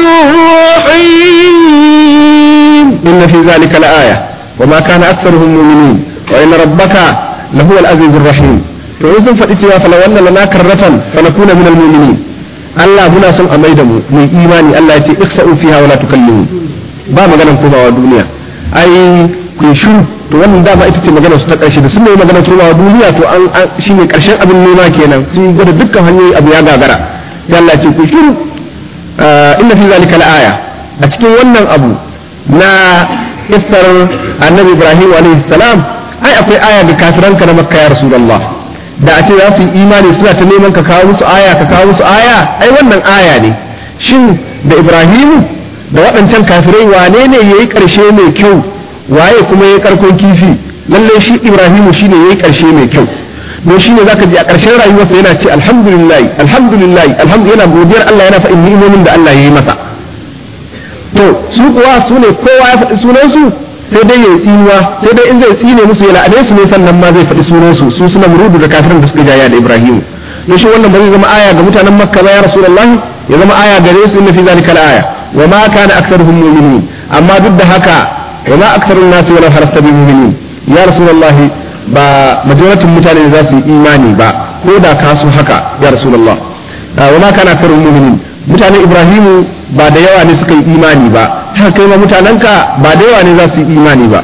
الرحيم إن في ذلك لآية وما كان أكثرهم مؤمنين وإن ربك لهو العزيز الرحيم to in sun faɗi cewa fala wannan lana karratan fa nakuna minal mu'minin Allah muna son a maida mu mu imani Allah ya ce iksa'u fiha wala tukallimu ba maganan komawa duniya ai ku yi shiru to wannan dama ita ce magana su ta ƙarshe da sun yi magana komawa duniya to an shine ƙarshen abin nema kenan sun yi gwada dukkan hanyoyi abu ya gagara sai Allah ya ce ku shiru inna fi zalika la'aya a cikin wannan abu na kissar annabi Ibrahim alaihi salam ai akwai aya da kafiranka na makka ya rasulullah da a ce za su yi imani suna ta neman ka kawo musu aya ka kawo musu aya ai wannan aya ne shin da ibrahimu da waɗancan kafirai wane ne yayi ƙarshe mai kyau waye kuma yayi karkon kifi lalle shi ibrahimu shine yayi ƙarshe mai kyau don shine zaka ji a ƙarshen rayuwarsa yana ce alhamdulillah alhamdulillah alhamdulillah yana godiyar Allah yana faɗin ni'imomin da Allah ya yi masa to su kuwa su ne kowa ya faɗi sunansu sai dai ya tsinuwa sai dai in zai tsine musu ya la'ane su ne sannan ma zai faɗi sunansu su suna murudu da kafirin da suka jaya da Ibrahim ne shi wannan ba zai zama aya ga mutanen Makka ba ya Rasulullahi ya zama aya gare su inna fi zalika aya wa ma kana aktharuhum mu'minin amma duk da haka wa ma aktharun nasi wala harasta bi mu'minin ya Rasulullahi ba majoratin mutane za su yi imani ba ko da ka su haka ya Rasulullah wa ma kana aktharuhum mu'minin mutanen Ibrahimu ba da yawa ne suka yi imani ba haka kai ma mutanenka ba da yawa ne za su yi imani ba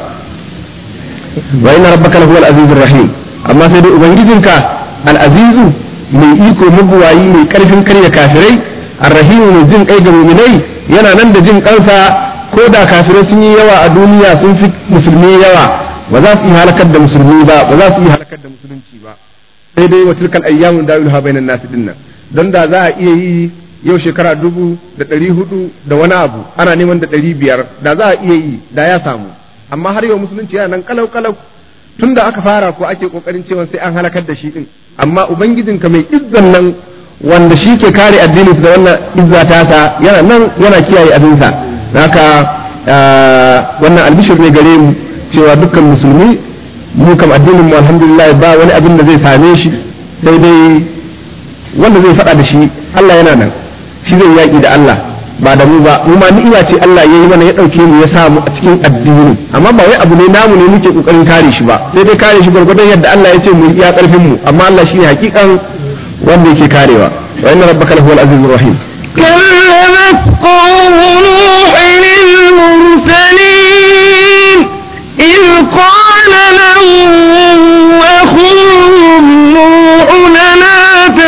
wa inna rabbaka lahu al-azizur rahim amma sai dai ubangijinka al-azizu mai iko mabuwayi mai karfin karya kafirai ar-rahim mai jin kai ga mu'minai yana nan da jin kansa ko da kafirai sun yi yawa a duniya sun fi musulmi yawa ba za su yi halakar da musulmi ba ba za su yi halakar da musulunci ba sai dai wa tilkal ayyamu dawiluha bainan nas dinnan don da za a iya yi yau shekara dubu da ɗari hudu da wani abu ana neman da ɗari biyar da za a iya yi da ya samu amma har yau musulunci yana nan kalau kalau tun da aka fara ko ake kokarin cewa sai an halakar da shi din amma ubangijinka mai izzan nan wanda shi ke kare addinin da wannan izza tasa yana nan yana kiyaye abinsa haka wannan albishir ne gare mu cewa dukkan musulmi mu kam addinin mu alhamdulillah ba wani abin da zai same shi sai dai wanda zai faɗa da shi Allah yana nan shi zai yaƙi da Allah ba da mu ba mu ma ni'ima ce Allah ya yi mana ya ɗauke mu ya sa mu a cikin addini amma ba wai abu ne namu ne muke kokarin kare shi ba sai dai kare shi gwargwadon yadda Allah ya ce mu iya ƙarfin mu amma Allah shi ne hakikan wanda yake karewa wa inna rabbaka lahuwal azizur rahim كذبت قوم نوح للمرسلين إذ قال لهم أخوهم نوح لا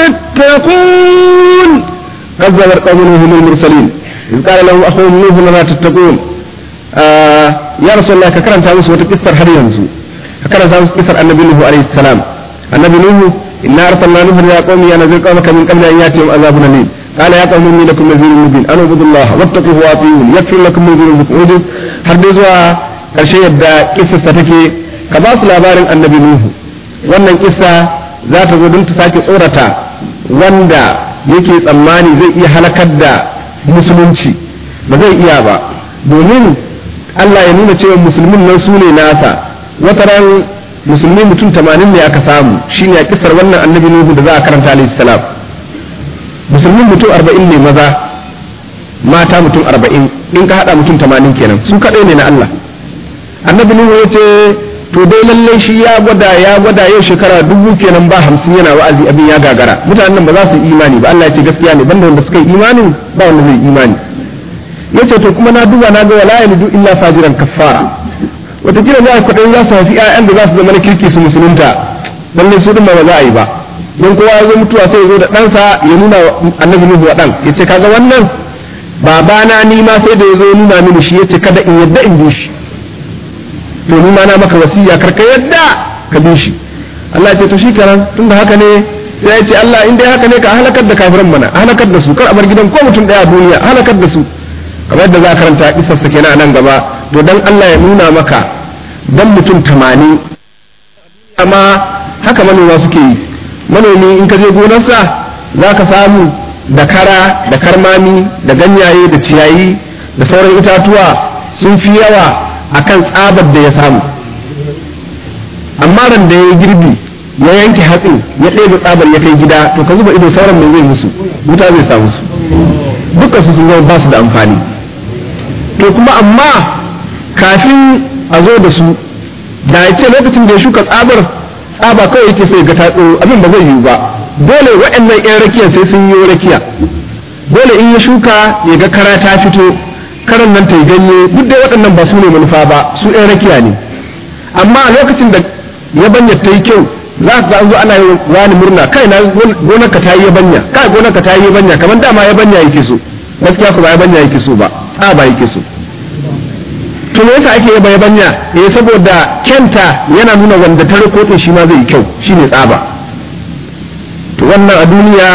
تتقون كذب قوم نوح للمرسلين إذ قال لهم أخوهم نوح لا تتقون آه يا رسول الله كرم تامس وتكسر هل ينزو كرم تامس كسر النبي نوح عليه السلام النبي نوح إنا أرسلنا نوح يا قوم يا نذير قومك من قبل أن يأتيهم عذاب أليم قال يا قوم إني لكم نذير مبين أن اعبدوا الله واتقوه وأطيعون يغفر لكم من ذنوبكم وجد har dai zuwa ƙarshe yadda kissa take ka ba su labarin annabi Nuhu wannan kissa za ta zo don ta sake tsorata wanda yake tsammani zai iya halakar da musulunci ba zai iya ba domin Allah ya nuna cewa musulmin nan su ne nasa wata ran musulmi mutum tamanin ne aka samu shine a kisar wannan annabi Nuhu da za a karanta alaihi salam musulmin mutum arba'in ne maza mata mutum arba'in in ka haɗa mutum tamanin kenan su kaɗai ne na Allah annabi Nuhu ya ce to dai lalle shi ya gwada ya gwada yau shekara dubu kenan ba hamsin yana wa'azi abin ya gagara mutanen nan ba za su yi imani ba Allah ya ce gaskiya ne banda wanda suka yi imani ba wanda zai yi imani yace to kuma na duba na ga wala yalidu illa fajiran kaffara wataƙila za a kwaɗayin za su haifi 'ya'yan da za su zama na kirki su musulunta lalle su ma ba za a yi ba don kowa ya zo mutuwa sai ya zo da ɗansa ya nuna annabi nuhu wa ɗan ya ce kaga wannan babana ni ma sai da ya zo nuna mini shi ya ce kada in yadda in bi shi to ni ma na maka wasiya kar ka yadda ka bi shi Allah ya ce to shikenan tunda haka ne sai ya ce Allah in dai haka ne ka halakar da kafiran mana halakar da su kar a bar gidan ko mutum daya a duniya halakar da su kamar yadda za a karanta kisar sa kenan a nan gaba to dan Allah ya nuna maka dan mutum 80 amma haka manoma suke yi manomi in ka je gonarsa za ka samu da kara da karmami da ganyaye da ciyayi da sauran itatuwa sun fi yawa akan tsabar da ya samu amma ran da ya yi girbi ya yanke hatsin ya ɗebe tsabar ya kai gida to ka zuba ido sauran mai zai musu wuta zai samu su dukkan su sun zama ba su da amfani to kuma amma kafin a zo da su da ya ce lokacin da ya shuka tsabar tsaba kawai yake sai ga tatso abin ba zai yiwu ba dole waɗannan 'yan rakiya sai sun yi rakiya dole in ya shuka ya ga kara ta fito karan nan ta yi ganye duk dai waɗannan ba su ne manufa ba su 'yan rakiya ne amma a lokacin da yabanya ta yi kyau za ka zo ana yi wani murna kai na gonar ka ta yi yabanya kai gonar ka ta yi yabanya kamar dama yabanya yake so gaskiya ku ba yabanya yake so ba a ba yake so to me yasa ake yaba yabanya eh saboda kyanta yana nuna wanda ta rikotin shi ma zai yi kyau shine tsaba to wannan a duniya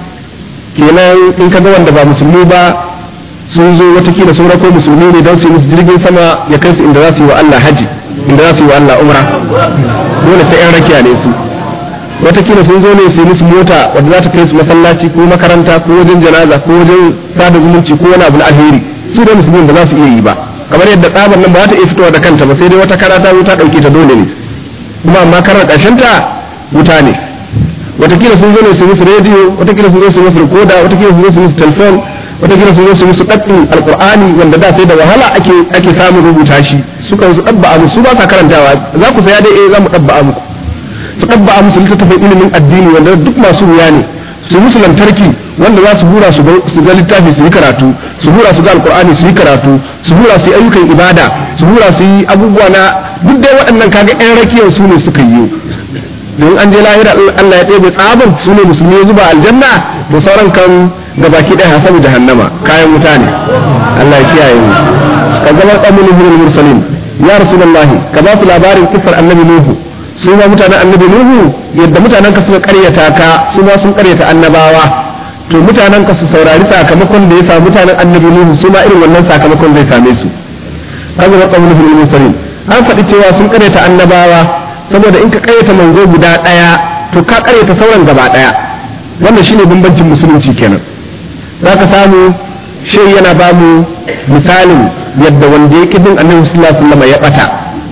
kenan in ka ga wanda ba musulmi ba sun zo watakila sun rako musulmi ne don su yi musu jirgin sama ya kai su inda za su yi wa Allah haji inda za su yi wa Allah umra dole sai yan rakiya ne su watakila sun zo ne su yi musu mota wadda za ta kai su masallaci ko makaranta ko wajen janaza ko wajen sada zumunci ko wani abu na alheri su da musulmi ba za su iya yi ba kamar yadda tsabar nan ba za ta iya fitowa da kanta ba sai dai wata kara ta wuta dauke ta dole ne kuma amma karar ƙarshen ta wuta ne watakila sun zo ne su musu rediyo watakila sun zo su musu rikoda watakila sun zo su musu telefon watakila sun zo su musu ɗaɗɗin alƙur'ani wanda da sai da wahala ake ake samun rubuta shi suka su ɗabba'a musu su ba sa karantawa za ku saya dai eh za mu ɗabba'a muku su ɗabba'a musu littattafan ilimin addini wanda duk masu wuya ne su musu lantarki wanda za su hura su ga littafi su yi karatu su hura su ga alƙur'ani su yi karatu su hura su yi ayyukan ibada su hura su yi abubuwa na duk dai waɗannan kaga 'yan rakiyar su ne suka yi don an je lahira Allah ya ɗebe tsaban su ne musulmi ya zuba aljanna to sauran kan gabaki ɗaya hasabu jahannama kayan wuta ne Allah ya kiyaye mu ka zama qamun nuhul mursalin ya rasulullahi ka ba su labarin kissar annabi nuhu su ma mutanen annabi nuhu yadda mutanen ka suka karyata ka su ma sun karyata annabawa to mutanen ka su saurari sakamakon da ya samu mutanen annabi nuhu su ma irin wannan sakamakon zai same su ka zama qamun nuhul mursalin an faɗi cewa sun karyata annabawa saboda in ka karyata manzo guda ɗaya to ka karyata sauran gaba ɗaya wannan shine bambancin musulunci kenan za ka samu shi yana ba mu misalin yadda wanda ya bin annabi sallallahu alaihi wasallam ya bata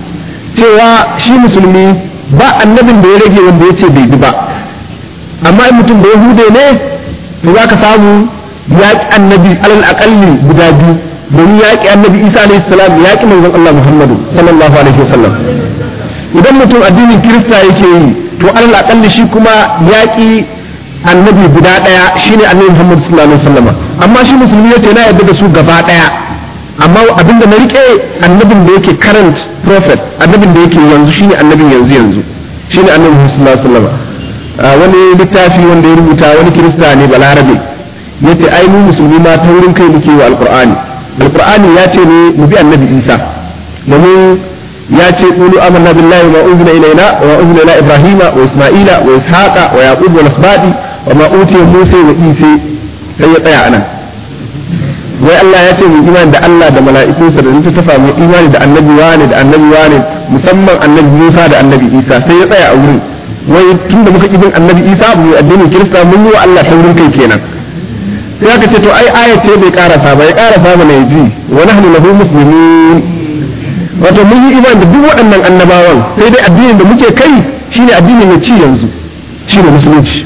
cewa shi musulmi ba annabin da ya rage wanda ya ce bai bi ba amma in mutum da yahude ne to za ka samu ya ƙi annabi alal aƙalli guda biyu domin ya ƙi annabi isa alaihi salam ya ƙi manzon Allah muhammadu sallallahu alaihi wasallam idan mutum addinin kirista yake yi to alal aƙalli shi kuma ya ƙi annabi guda ɗaya shine annabi Muhammad sallallahu alaihi wasallam amma shi musulmi yace na yarda da su gaba ɗaya amma abinda na rike annabin da yake current prophet annabin da yake yanzu shine annabin yanzu yanzu shine annabi Muhammad sallallahu alaihi wasallam wani littafi wanda ya rubuta wani kirista ne balarabe yace ai mu musulmi ma ta wurin kai muke wa alqur'ani alqur'ani ya ce ne mu bi annabi Isa domin ya ce qulu amanna billahi wa unzila ilayna wa unzila ila ibrahima wa isma'ila wa ishaqa wa yaqub wa nasbati wa ma utiya musa wa isa sai ya tsaya anan wai Allah ya ce mu imani da Allah da mala'ikunsa da ta tafa mu imani da annabi wani da annabi wani musamman annabi Musa da annabi Isa sai ya tsaya a wurin wai tunda muka ibin annabi Isa mu addinin Kirista mun yi wa Allah taurin kai kenan sai aka ce to ai ayat ce bai karasa ba ya karasa mana yaji wa nahnu lahu muslimin wato mun yi imani da duk waɗannan annabawan sai dai addinin da muke kai shine addini mai ci yanzu shine musulunci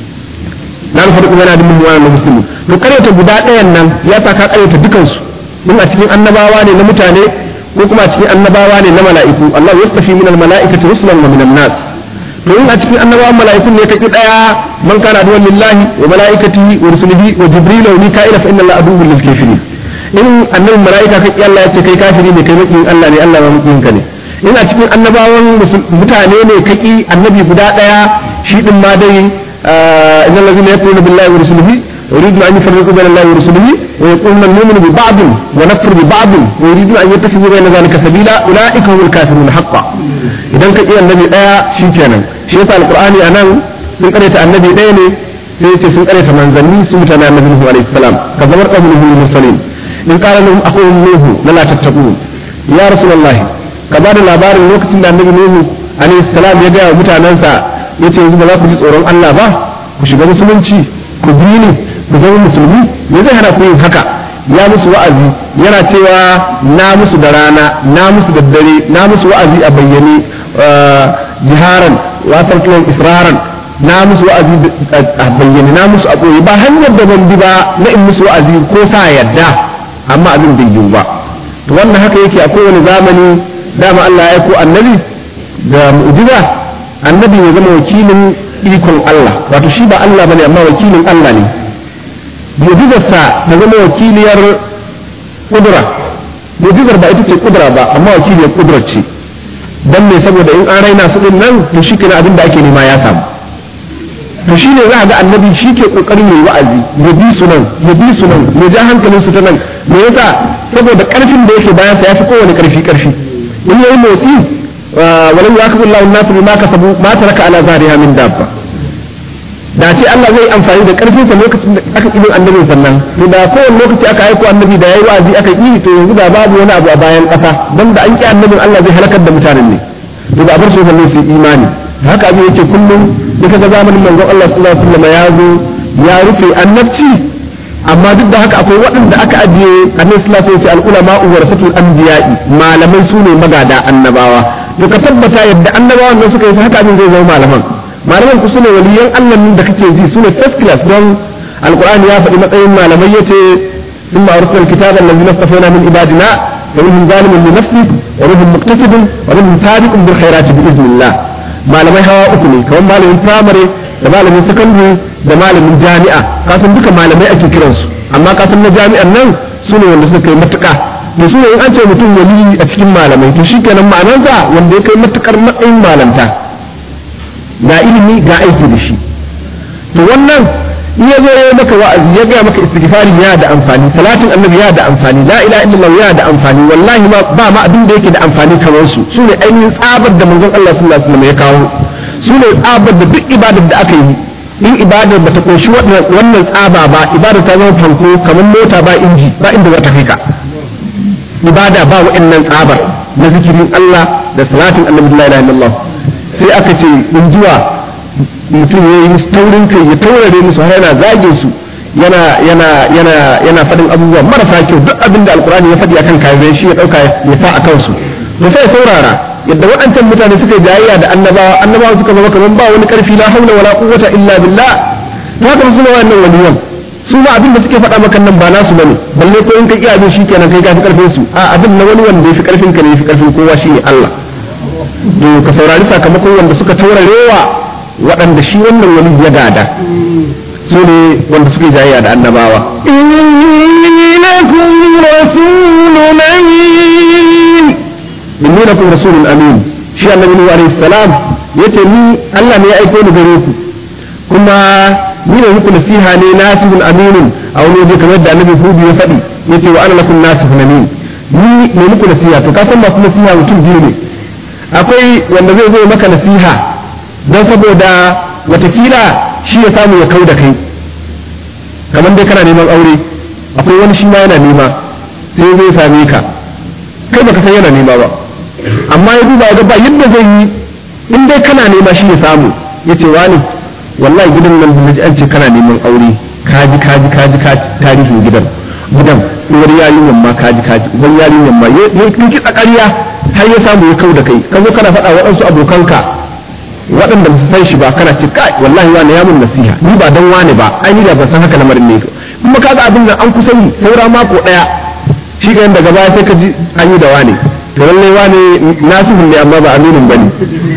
na farko yana da mummuna na musulmi to karyata guda ɗayan nan ya sa ka karyata dukansu in a cikin annabawa ne na mutane ko kuma a cikin annabawa ne na mala'iku Allah yastafi min al-mala'ikati rusulan wa min an-nas to in a cikin annabawan mala'ikun ne kake daya man kana aduwwan lillahi wa mala'ikatihi wa rusulihi wa jibril wa mika'ila fa inna Allah aduwwun lil kafirin in annabin mala'ika kai Allah ya ce kai kafiri ne kai makiyin Allah ne Allah ma makiyin ka ne in a cikin annabawan mutane ne kaki annabi guda daya shi din ma dai innal ladzina yakfuruna billahi wa rusulihi يريدون أن يفرقوا بين الله ورسله ويقولون نؤمن ببعض ونكفر ببعض ويريدون أن يتخذوا بين ذلك سبيلا أولئك هم الكافرون حقا إذا كان إيه النبي ɗaya shi kenan shi yasa alqur'ani anan sun karanta annabi ɗaya ne sai yace sun karanta manzanni su mutane annabi Nuhu alaihi salam ka zamar qawlu Nuhu mursalin in qala lahum aqum Nuhu la tattaqun ya rasulullahi ka bada labarin lokacin da annabi Nuhu alaihi salam ya ga mutanansa yace yanzu ba za ku ji tsoron Allah ba ku shiga musulunci ku bi ni ku zama musulmi me zai hana ku yin haka ya musu wa'azi yana cewa na musu da rana na musu da dare na musu wa'azi a bayyane jiharan wasan kiran israran na musu wa'azi a bayyane na musu a ɓoye ba hanyar da ban bi ba na in musu wa'azi ko sa yadda amma abin bai yiwu ba to wannan haka yake a kowane zamani dama Allah ya ko annabi da mu'jiza annabi ya zama wakilin ikon Allah wato shi ba Allah bane amma wakilin Allah ne mu'jizarsa ta zama wakiliyar kudura mu'jizar ba ita ce kudura ba amma wakiliyar kudura ce dan ne saboda in an raina su din nan to shi kenan abin da ake nema ya samu to shine za a ga annabi shi ke kokarin yayi wa'azi ya bi su nan ya bi su nan ya ja hankalin su ta nan me yasa saboda karfin da yake bayan sa yafi kowane karfi karfi in yayi motsi walau yakhudhu Allahu an-nas bima kasabu ma taraka ala zahriha min dabba da ce Allah zai amfani da karfin sa lokacin da aka kibin annabin sannan to da kowane lokaci aka aiko annabi da yayi wa'azi aka yi to yanzu da babu wani abu a bayan kasa dan da an ki annabin Allah zai halakar da mutanen ne to da bar su sannan su imani haka abin yake kullum da kaga zamanin manzon Allah sallallahu alaihi wasallam ya zo ya rufe annabci amma duk da haka akwai waɗanda aka ajiye annabi sallallahu alaihi wasallam al-ulama warasatul anbiya'i malamai su ne magada annabawa to ka tabbata yadda annabawan nan suka yi haka abin zai zama malaman malaman ku sune waliyan Allah da kake ji sune first class don alqur'ani ya faɗi matsayin malamai yace ثم أرسل الكتاب الذي اصطفينا من عبادنا ومنهم ظالم لنفسه ومنهم مقتصد ومنهم سابق بالخيرات بإذن الله malamai hawa uku ne kamar malamin firamare da malamin sakandare da malamin jami'a kasan duka malamai ake kiransu amma kasan na jami'an nan su ne wanda suka kai matuƙa da su ne in an ce mutum wali a cikin malamai to shi kenan ma'anarsa wanda ya kai matuƙar matsayin malanta ga ilimi ga aiki da shi to wannan in ya zo ya maka wa'azi ya gaya maka istighfari ya da amfani salatin annabi ya da amfani la ilaha illallah ya da amfani wallahi ma ba ma abin da yake da amfani kamar su su ne ainihin tsabar da manzon Allah sallallahu alaihi wasallam ya kawo su ne tsabar da duk ibadar da aka yi in ibadar bata koshi wannan tsaba ba ibada ta zama fanko kamar mota ba inji ba inda za ta kai ka ibada ba wa'annan tsabar na zikirin Allah da salatin annabi la ilaha illallah sai aka ce in jiwa mutum ya yi taurin kai ya taurare musu har yana zage su yana yana yana yana faɗin abubuwa marasa kyau duk abin da alkurani ya faɗi akan kayan shi ya ɗauka ya sa a kansu to sai saurara yadda waɗancan mutane suka jayayya da annabawa annabawa suka zama kamar ba wani ƙarfi la haula wala quwwata illa billah to haka su ne wannan waliyan su ma abin da suke faɗa maka nan ba nasu bane balle ko in ka iya abin shikenan kai ka fi ƙarfin su a abin na wani wanda ya fi ƙarfin ka ne ya fi ƙarfin kowa shine Allah to ka saurari sakamakon wanda suka taurarewa waɗanda shi wannan wani ya gada su ne wanda suke jayayya da annabawa إني لكم رسول أمين inni lakum rasulun amin shi annabi nuhu alaihi salam yace ni Allah ne ya aiko ni gare ku kuma ni ne muku nasiha ne nasihun aminun a wani waje kamar da annabi hudu ya faɗi yace wa ana lakum nasihun amin ni ne muku nasiha to ka san masu nasiha mutum biyu ne akwai wanda zai zo maka nasiha don saboda watakila shi ya samu ya kau da kai kamar dai kana neman aure akwai wani shi ma yana nema sai zai same ka kai baka san yana nema ba amma ya duba ya ga ba yadda zai yi in dai kana nema shi ya samu ya ce wani wallahi gidan nan da an ce kana neman aure kaji kaji kaji ka tarihin gidan gidan uwar yarinyar ma kaji kaji uwar yarinyar ma ya kinki tsakariya har ya samu ya kau da kai ka zo kana faɗa waɗansu abokanka waɗanda ba su san shi ba kana ce kai wallahi wani ya mun nasiha ni ba dan wani ba ai ni da ban san haka lamarin ne kuma kaga abin nan an kusa yi saura mako ɗaya shi ga daga baya sai ka ji an yi da wani to lallai wane nasihun ne amma ba aminin bane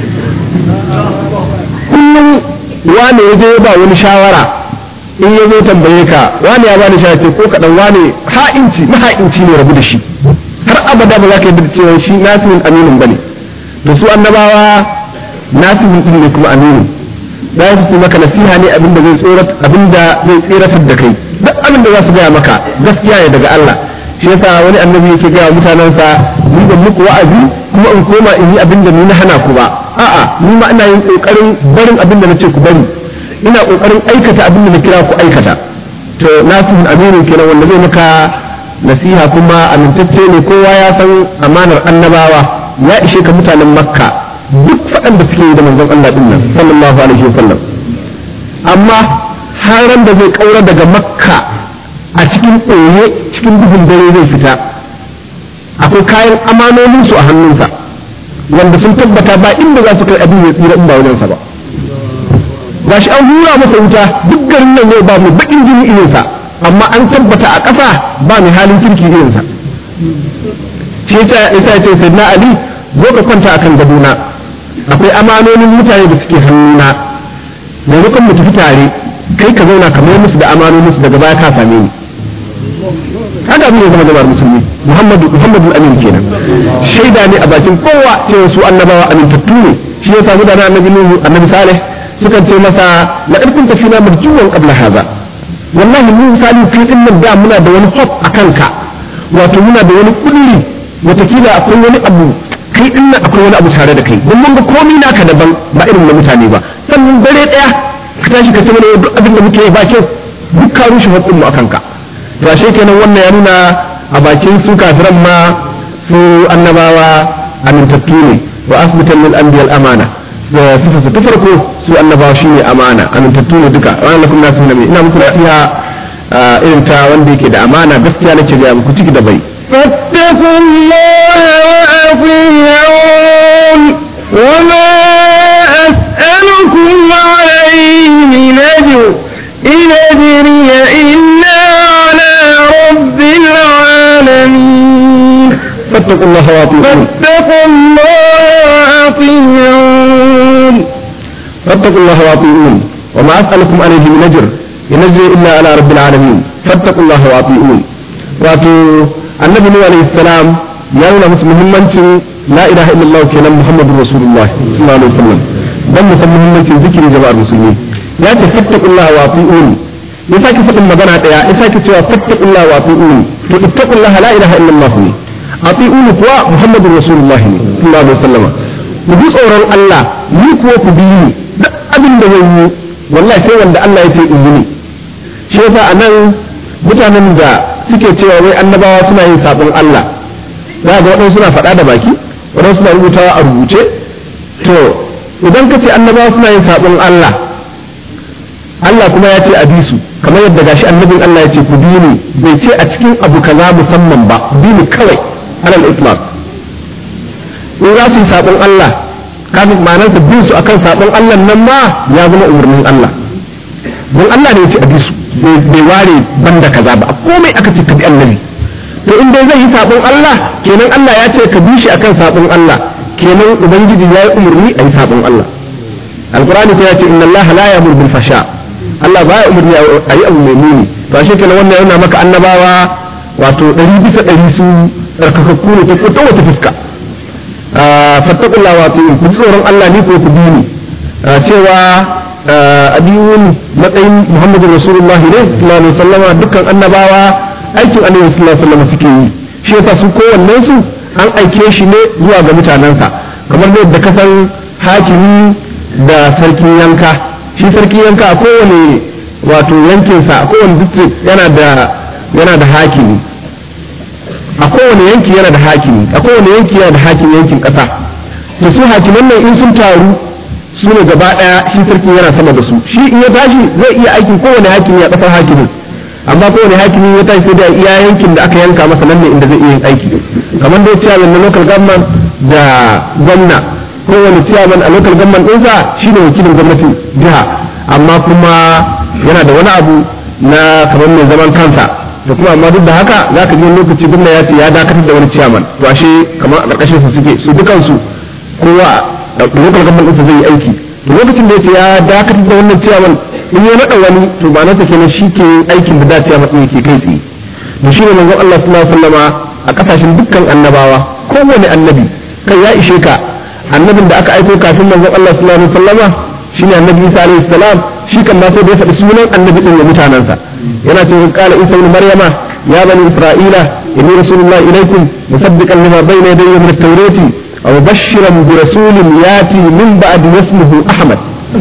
kullum wane ya je ba wani shawara in ya zo tambaye ka wane ya bani shawara ce ko kaɗan wane ha'inci maha'inci ne rabu da shi har abada ba za ka yi cewa shi nasihun aminin bane da su annabawa nasihun din ne kuma aminin za su yi maka nasiha ne abinda zai tsorat abinda zai tseratar da kai duk abinda za su gaya maka gaskiya ne daga Allah shi yasa wani annabi yake gaya mutanensa ni ban muku wa'azi kuma in koma in yi abinda ni na hana ku ba a'a ni ma ina yin kokarin barin abinda na ce ku bari ina kokarin aikata abinda na kira ku aikata to nasihun aminin kenan wanda zai maka nasiha kuma amintacce ne kowa ya san amanar annabawa ya ishe ka mutanen makka duk faɗan da suke yi da manzon Allah din nan sallallahu alaihi wasallam amma haran da zai kaura daga makka a cikin ɓoye cikin duhun dare zai fita akwai kayan amanonin su a hannunsa wanda sun tabbata ba inda za su kai abin ya tsira in ba wajensa ba gashi an hura masa wuta duk garin nan yau ba mu bakin jini irinsa amma an tabbata a ƙasa ba mai halin kirki irinsa shi yasa ya ce sayyidina ali zo ka kwanta akan gadona akwai amanonin mutane da suke hannuna maimakon mu tafi tare kai ka zauna ka mai musu da amanonin su daga baya ka same ni haka abin ya zama jama'ar musulmi muhammadu muhammadu amin kenan shaida ne a bakin kowa cewa su annabawa amintattu ne shi ya samu da na annabi nuhu annabi salih sukan ce masa la in kunta fina marjuwan qabla hadha wallahi mu misali kai din nan da muna da wani hope akan ka wato muna da wani kulli watakila akwai wani abu kai din nan akwai wani abu tare da kai don mun ga komai naka daban ba irin na mutane ba sannan dare daya ka tashi ka ce mana duk abin da muke yi ba kyau duk ka rushe hakkin mu akan ka to ashe kenan wannan ya nuna a bakin su kafiran ma su annabawa amintattu ne wa asbitan lil anbiya al amana da sifa ta farko su annabawa shine amana amintattu ne duka wa lakum nasu nabi ina muku nasiha irin ta wanda yake da amana gaskiya nake ga muku ciki da bai فاتقوا الله وأطيعون وما أسألكم عليه من أجر إن أجري إلا على رب العالمين فاتقوا الله واطيعون فاتقوا الله وأطيعون فاتقوا الله واطيعون وما اسالكم عليه من اجر ان اجري الا على رب العالمين فاتقوا الله واطيعون wato annabi nuhu alaihi salam ya nuna musu muhimmancin la ilaha illallah kenan muhammadur rasulullah sallallahu alaihi wasallam dan mu san muhimmancin zikirin jama'ar musulmi ya ce fattaqullaha wa ati'un ya sake faɗin magana daya ya sake cewa fattaqullaha wa ati'un to ittaqullaha la ilaha illallah ne ati'un kuwa muhammadur rasulullah ne sallallahu alaihi wasallam ku bi tsoron Allah ni kuwa ku bi ni duk abin da zan yi wallahi sai wanda Allah ya ce in yi ne shi yasa anan mutanen da suke cewa wai annabawa suna yin sabon Allah za ga waɗansu suna faɗa da baki waɗansu suna rubutawa a rubuce to idan ka ce annabawa suna yin sabon Allah Allah kuma ya ce a bi su kamar yadda gashi annabin Allah ya ce ku bi ni bai ce a cikin abu kaza musamman ba bi ni kawai alal islam in za su yi sabon Allah kafin ma'anarsa bin su akan sabon Allah nan ma ya zama umarnin Allah don Allah ne ya ce a bi su bai ware banda kaza ba komai aka ce ka bi annabi to in dai zai yi sabon Allah kenan Allah ya ce ka bi shi akan sabon Allah kenan ubangiji ya yi umarni a yi sabon Allah alqur'ani ta ce inna Allah la ya'muru bil fasha Allah ba ya umarni a yi abu mai muni to shi kenan wannan yana maka annabawa wato ɗari bisa ɗari su tsarkakakku ne ta wata fuska fattakullah wato ku ji tsoron Allah ni ko ku bi ni cewa abiyun matsayin Muhammadu Rasulullah ne sallallahu alaihi wasallama dukkan annabawa aikin annabi sallallahu alaihi wasallama suke yi shi yasa su kowannen su an aike shi ne zuwa ga mutanensa kamar da yadda kasan hakimi da sarkin yanka shi sarkin yanka a kowane wato yankinsa a kowane district yana da yana da hakimi a kowane yanki yana da hakimi a kowane yanki yana da hakimi yankin ƙasa da su hakiman nan in sun taru su ne gaba ɗaya shi sarki yana sama da su shi in ya tashi zai iya aikin kowane hakimi a ƙasar hakimin amma kowane hakimi ya tashi sai da iya yankin da aka yanka masa nan ne inda zai iya yin aiki kamar da chairman na local government da gwamna kowane chairman a local government ɗinsa shi ne wakilin gwamnatin jiha amma kuma yana da wani abu na kamar mai zaman kansa da kuma amma duk da haka za ka ji wani lokaci gwamna ya ce ya dakatar da wani ciyaman to ashe kamar a ƙarƙashin su suke su dukansu kowa a lokal government ɗinsa zai yi aiki to lokacin da ya ce ya dakatar da wannan ciyaman in ya naɗa wani to ba nasa kenan shi ke yin aikin da da ciyaman ɗin yake kai tsaye da shi ne manzon Allah sallallahu alaihi wasallama a ƙasashen dukkan annabawa kowane annabi kai ya ishe ka annabin da aka aiko kafin manzon Allah sallallahu alaihi wasallama shine annabi Isa alaihi salam shi kan ma sai da ya faɗi sunan annabi din ga mutanansa yana cewa qala Isa ibn Maryama ya bani Isra'ila inni rasulullah ilaykum musaddiqan lima bayna yadayya min at-taurati wa mubashshiran bi rasulin yati min ba'di ismihi Ahmad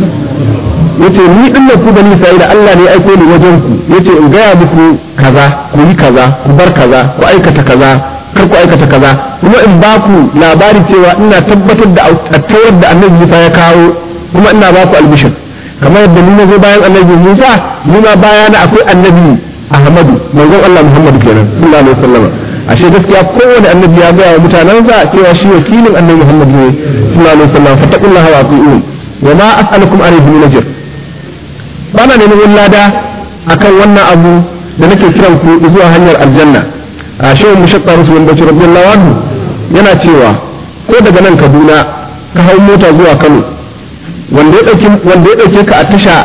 yace ni din ku bani Isra'ila Allah ne ya aiko ni wajen ku yace in gaya muku kaza ku yi kaza ku bar kaza ku aikata kaza kar ku aikata kaza kuma in ba ku labari cewa ina tabbatar da attawar da annabi Musa ya kawo kuma ina ba ku albishir kamar yadda ni na zo bayan annabi Musa ni ma bayana akwai annabi Ahmadu manzon Allah Muhammadu kenan sallallahu alaihi wasallam ashe gaskiya kowane annabi ya gaya wa mutanensa cewa shi wakilin annabi Muhammad ne sallallahu alaihi wasallam fattaqullaha wa ati'un wa ma as'alukum alayhi min ajr bana neman wani lada akan wannan abu da nake kiran ku zuwa hanyar aljanna a shehu mushaqqa rasul bacci radiyallahu anhu yana cewa ko daga nan Kaduna ka hau mota zuwa Kano wanda ya dauki wanda ya dauke ka a tasha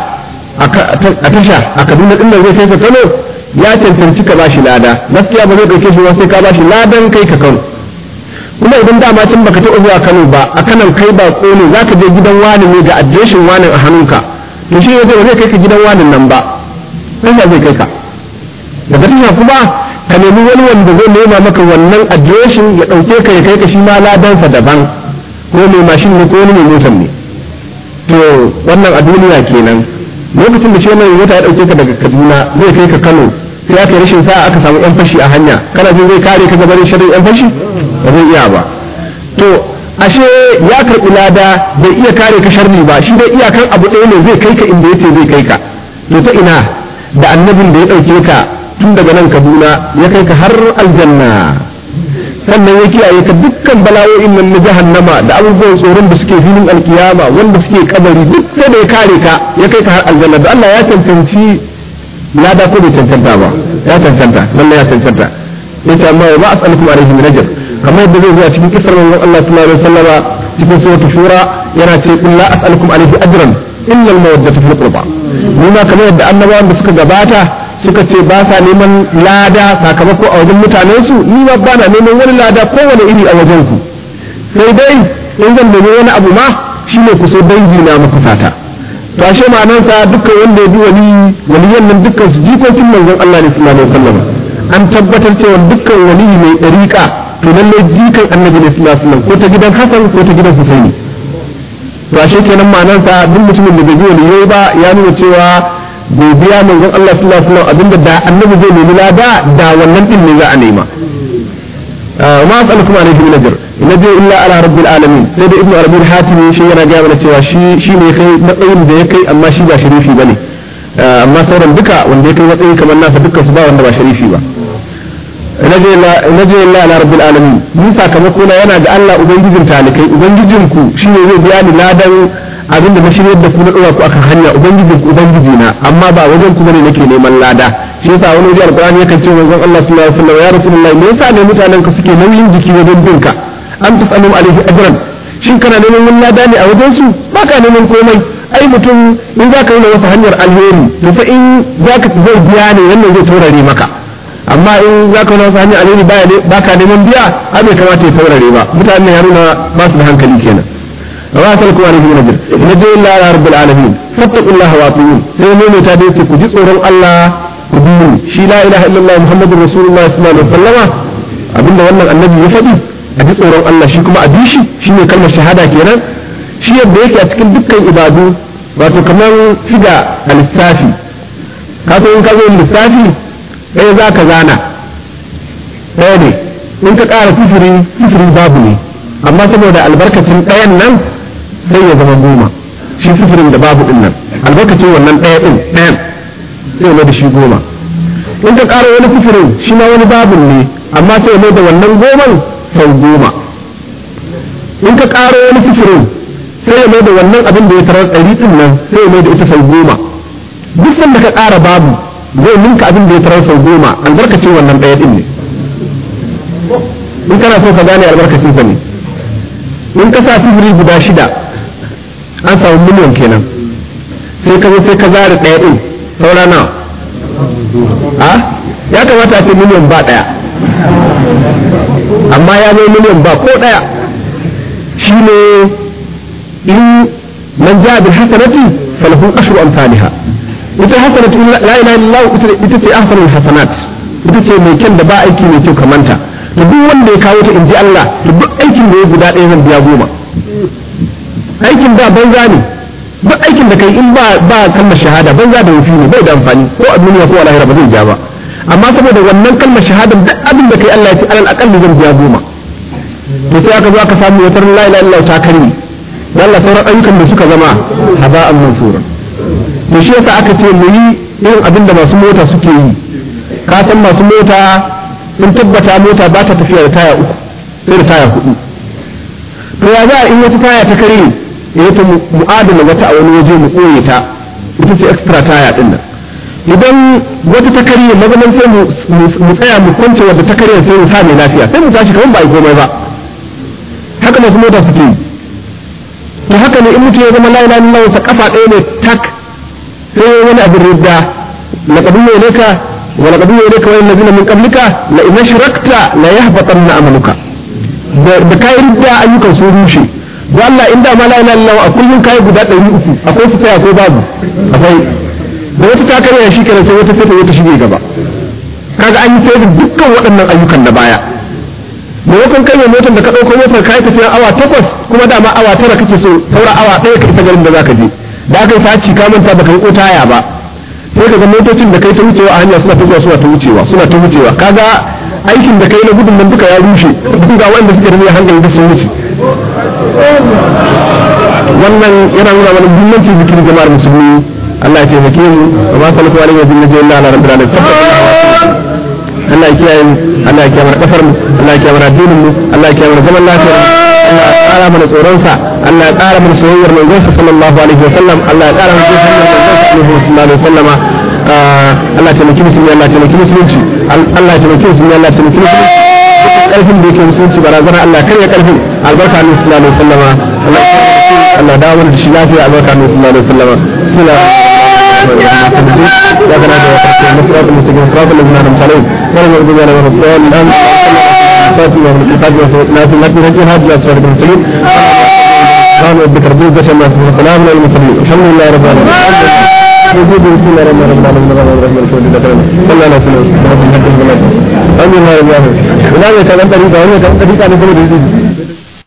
a tasha a Kaduna din nan zai kai ka Kano ya cancanci ka bashi lada gaskiya ba zai dauke shi ba sai ka bashi ladan kai ka Kano kuma idan dama tun baka taɓa zuwa Kano ba a kanan kai ba ne zaka je gidan wani ne ga adireshin wani a hannunka to shi ne zai kai ka gidan wani nan ba sai zai kai ka daga tasha kuma ka nemi wani wanda zai nema maka wannan adireshin ya ɗauke ka ya kai ka shi ma ladansa daban ko mai mashin ne ko wani mai motar ne to wannan a duniya kenan lokacin da shi wannan mota ya ɗauke ka daga kaduna zai kai ka kano sai aka yi rashin sa'a aka samu yan fashi a hanya kana jin zai kare ka gabanin shirin yan fashi ba zai iya ba to ashe ya karɓi lada bai iya kare ka sharri ba shi dai iyakan abu ɗaya ne zai kai ka inda yace zai kai ka to ta ina da annabin da ya ɗauke ka tun daga nan kaduna ya kai ka har aljanna sannan ya kiyaye ka dukkan bala'o'in nan na jahannama da abubuwan tsoron da suke filin alkiyama wanda suke kabari duk sai da ya kare ka ya kai ka har aljanna da Allah ya cancanci lada ko bai cancanta ba ya cancanta lallai ya cancanta yace amma wa ma as'alukum alaihi min ajr kamar yadda zai zo a cikin kisar manzon Allah sallallahu alaihi wasallama cikin suratul shura yana ce qul la as'alukum alaihi ajran illa al-mawaddata fil qurba ni ma kamar yadda annabawan da suka gabata suka ce ba sa neman lada sakamako a wajen mutanen su ni ma ba na neman wani lada kowane iri a wajen ku sai dai in zan nemi wani abu ma shine ku so dangi na makusata to ashe ma'anarsa dukkan wanda ya bi wali waliyan nan dukkan su jikokin manzon Allah ne sallallahu alaihi wasallam an tabbatar cewa dukkan wali mai dariƙa to lalle jikan annabi ne sallallahu alaihi wasallam ko ta gidan Hassan ko ta gidan Husaini to ashe kenan ma'anarsa duk mutumin da bai bi waliyai ba ya nuna cewa bai biya manzon Allah sallallahu alaihi wasallam abinda da annabi zai nemi lada da wannan din ne za a nema ma as'alukum alaihi min ajr in ajr illa ala rabbil alamin sai da ibnu arabi hatimi shi yana ga mana cewa shi shi ne kai matsayin da ya kai amma shi ba sharifi bane amma sauran duka wanda ya kai matsayi kamar nasa dukkan su ba wanda ba sharifi ba naje illa ala rabbil alamin ni sakamako na yana ga Allah ubangijin talikai ubangijin ku shine zai biya ni ladan abin da na shirya da ku na dora ku akan hanya ubangijin ku ubangiji na amma ba wajen ku bane nake neman lada shi yasa wani wajen alqur'ani yakan ce manzon Allah sallallahu alaihi wasallam ya rasulullahi me yasa ne mutanen ka suke nauyin jiki wajen binka an tasalu alaihi ajran shin kana neman wani lada ne a wajen su baka neman komai ai mutum in za ka yi masa hanyar alheri to fa in za ka zai biya ne wannan zai taurare maka amma in za ka wani hanyar alheri ba ka neman biya ai bai kamata ya taurare ba mutane ya nuna ba su da hankali kenan wa salku alaihi wa najr nabi illa ala rabbil alamin fattaqullaha wa atiun sai ne ta dai ku ji tsoron Allah ku bi shi la ilaha illallah muhammadur rasulullah sallallahu alaihi wasallam abinda wannan annabi ya faɗi a ji tsoron Allah shi kuma a bi shi shine kalmar shahada kenan shi yadda yake a cikin dukkan ibadu wato kamar figa a lissafi ka so in ka zo lissafi ɗaya za ka zana ɗaya ne in ka ƙara sifiri sifiri babu ne amma saboda albarkacin ɗayan nan sai ya zama goma shi sifirin da babu ɗin nan albarkacin wannan ɗaya ɗin ɗayan sai mai da shi goma in ka ƙara wani sifirin shi ma wani babu ne amma sai mai da wannan goman sau goma in ka ƙara wani sifirin sai ya mai da wannan abin da ya tarar ɗari ɗin nan sai ya mai da ita sau goma duk sanda ka ƙara babu zai ninka abin da ya tarar sau goma albarkacin wannan ɗaya ɗin ne in kana so ka gane albarkacin sa ne in ka sa sifiri guda shida an samu miliyan kenan sai ka zo sai ka zare ɗaya ɗin saura nawa a ya kamata a ce miliyan ba ɗaya amma ya zo miliyan ba ko ɗaya shi ne in man ja bil hasanati falahu ashru amsalha ita hasanatu la ilaha illallah ita ce ahsanul hasanat ita ce mai kyan da ba aiki mai kyau kamanta to duk wanda ya kawo ta inji Allah to duk aikin da ya guda ɗaya zan biya goma aikin da banza ne duk aikin da kai in ba ba kalmar shahada banza da wufi ne bai da amfani ko a duniya ko a lahira ba zai ja ba amma saboda wannan kalmar shahada duk abin da kai Allah ya ce alal aqalli zan biya goma to sai aka zo aka samu wata la ilaha illallah ta karni dan Allah sauran ayyukan da suka zama haba'an mansura to shi yasa aka ce mu yi irin abin da masu mota suke yi ka san masu mota sun tabbata mota ba ta tafiya da taya uku sai da taya hudu to ya za a in wata taya ta kare ya ta mu'adala wata a wani waje mu koye ta ita ce extra taya din nan idan wata ta kare mazaman sai mu tsaya mu kwance wadda ta kare sai mu sa mai lafiya sai mu tashi kamar ba a yi komai ba haka masu mota suke yi to haka ne in mutum ya zama la ilaha illallah sa kafa ɗaya ne tak sai wani abin ridda laqad ilayka wa laqad ilayka wa allazina min qablika la in ashrakta la yahbatanna amaluka da kai ridda ayyukan su rushe don Allah in da ma la ilaha illallah a kullun kai guda 300 akwai su sai akwai babu akwai da wata ta karya shi kenan sai wata sai ta wata shige gaba kaga an yi sai da dukkan waɗannan ayyukan na baya maimakon kai mai motar da ka ɗauko motar ka yi tafiya awa takwas kuma dama awa tara kake so saura awa ɗaya ka isa garin da za ka je da aka yi saci ka manta baka yi taya ba sai ka ga motocin da kai ta wucewa a hanya suna ta zuwa suna ta wucewa suna ta wucewa kaga aikin da kai na gudun nan duka ya rushe duk ga wanda suke da hankali da sun wuce wannan yana nuna mana muhimmancin zikirin jama'ar musulmi Allah ya taimake mu wa ma salatu alaihi wa sallam illa ala rabbil alamin Allah ya kiyaye mu Allah ya kiyaye mana kasar mu Allah ya kiyaye mana addinin mu Allah ya kiyaye mana zaman lafiya Allah ya ƙara mana tsoron sa Allah ya ƙara mana soyayyar manzon sa sallallahu alaihi wa sallam Allah ya ƙara mana soyayyar manzon sa sallallahu alaihi wa sallam Allah ya taimaki musulmi Allah ya taimaki musulunci Allah ya taimaki musulmi Allah ya taimaki musulunci karfin da yake musulunci barazana Allah ya karya karfin albarka ne sallallahu alaihi wa sallam Allah Allah dawo mana da shi lafiya albarka ne sallallahu alaihi wa sallam sallallahu يا بنات المصرات المسلمين صراط الذين انعمت عليهم غير المغضوب عليهم ولا الضالين امين فاتنا من الكتاب وسيدنا في المسجد الجهاد يا صراط المسلمين سبحان ربك رب العزة عما يصفون وسلام على المرسلين الحمد لله رب العالمين وجود بسم الله الرحمن الرحيم الرحمن الرحيم الرحيم صلى الله عليه وسلم الحمد لله رب العالمين الحمد لله رب العالمين ولا يتغنى طريقة ولا يتغنى طريقة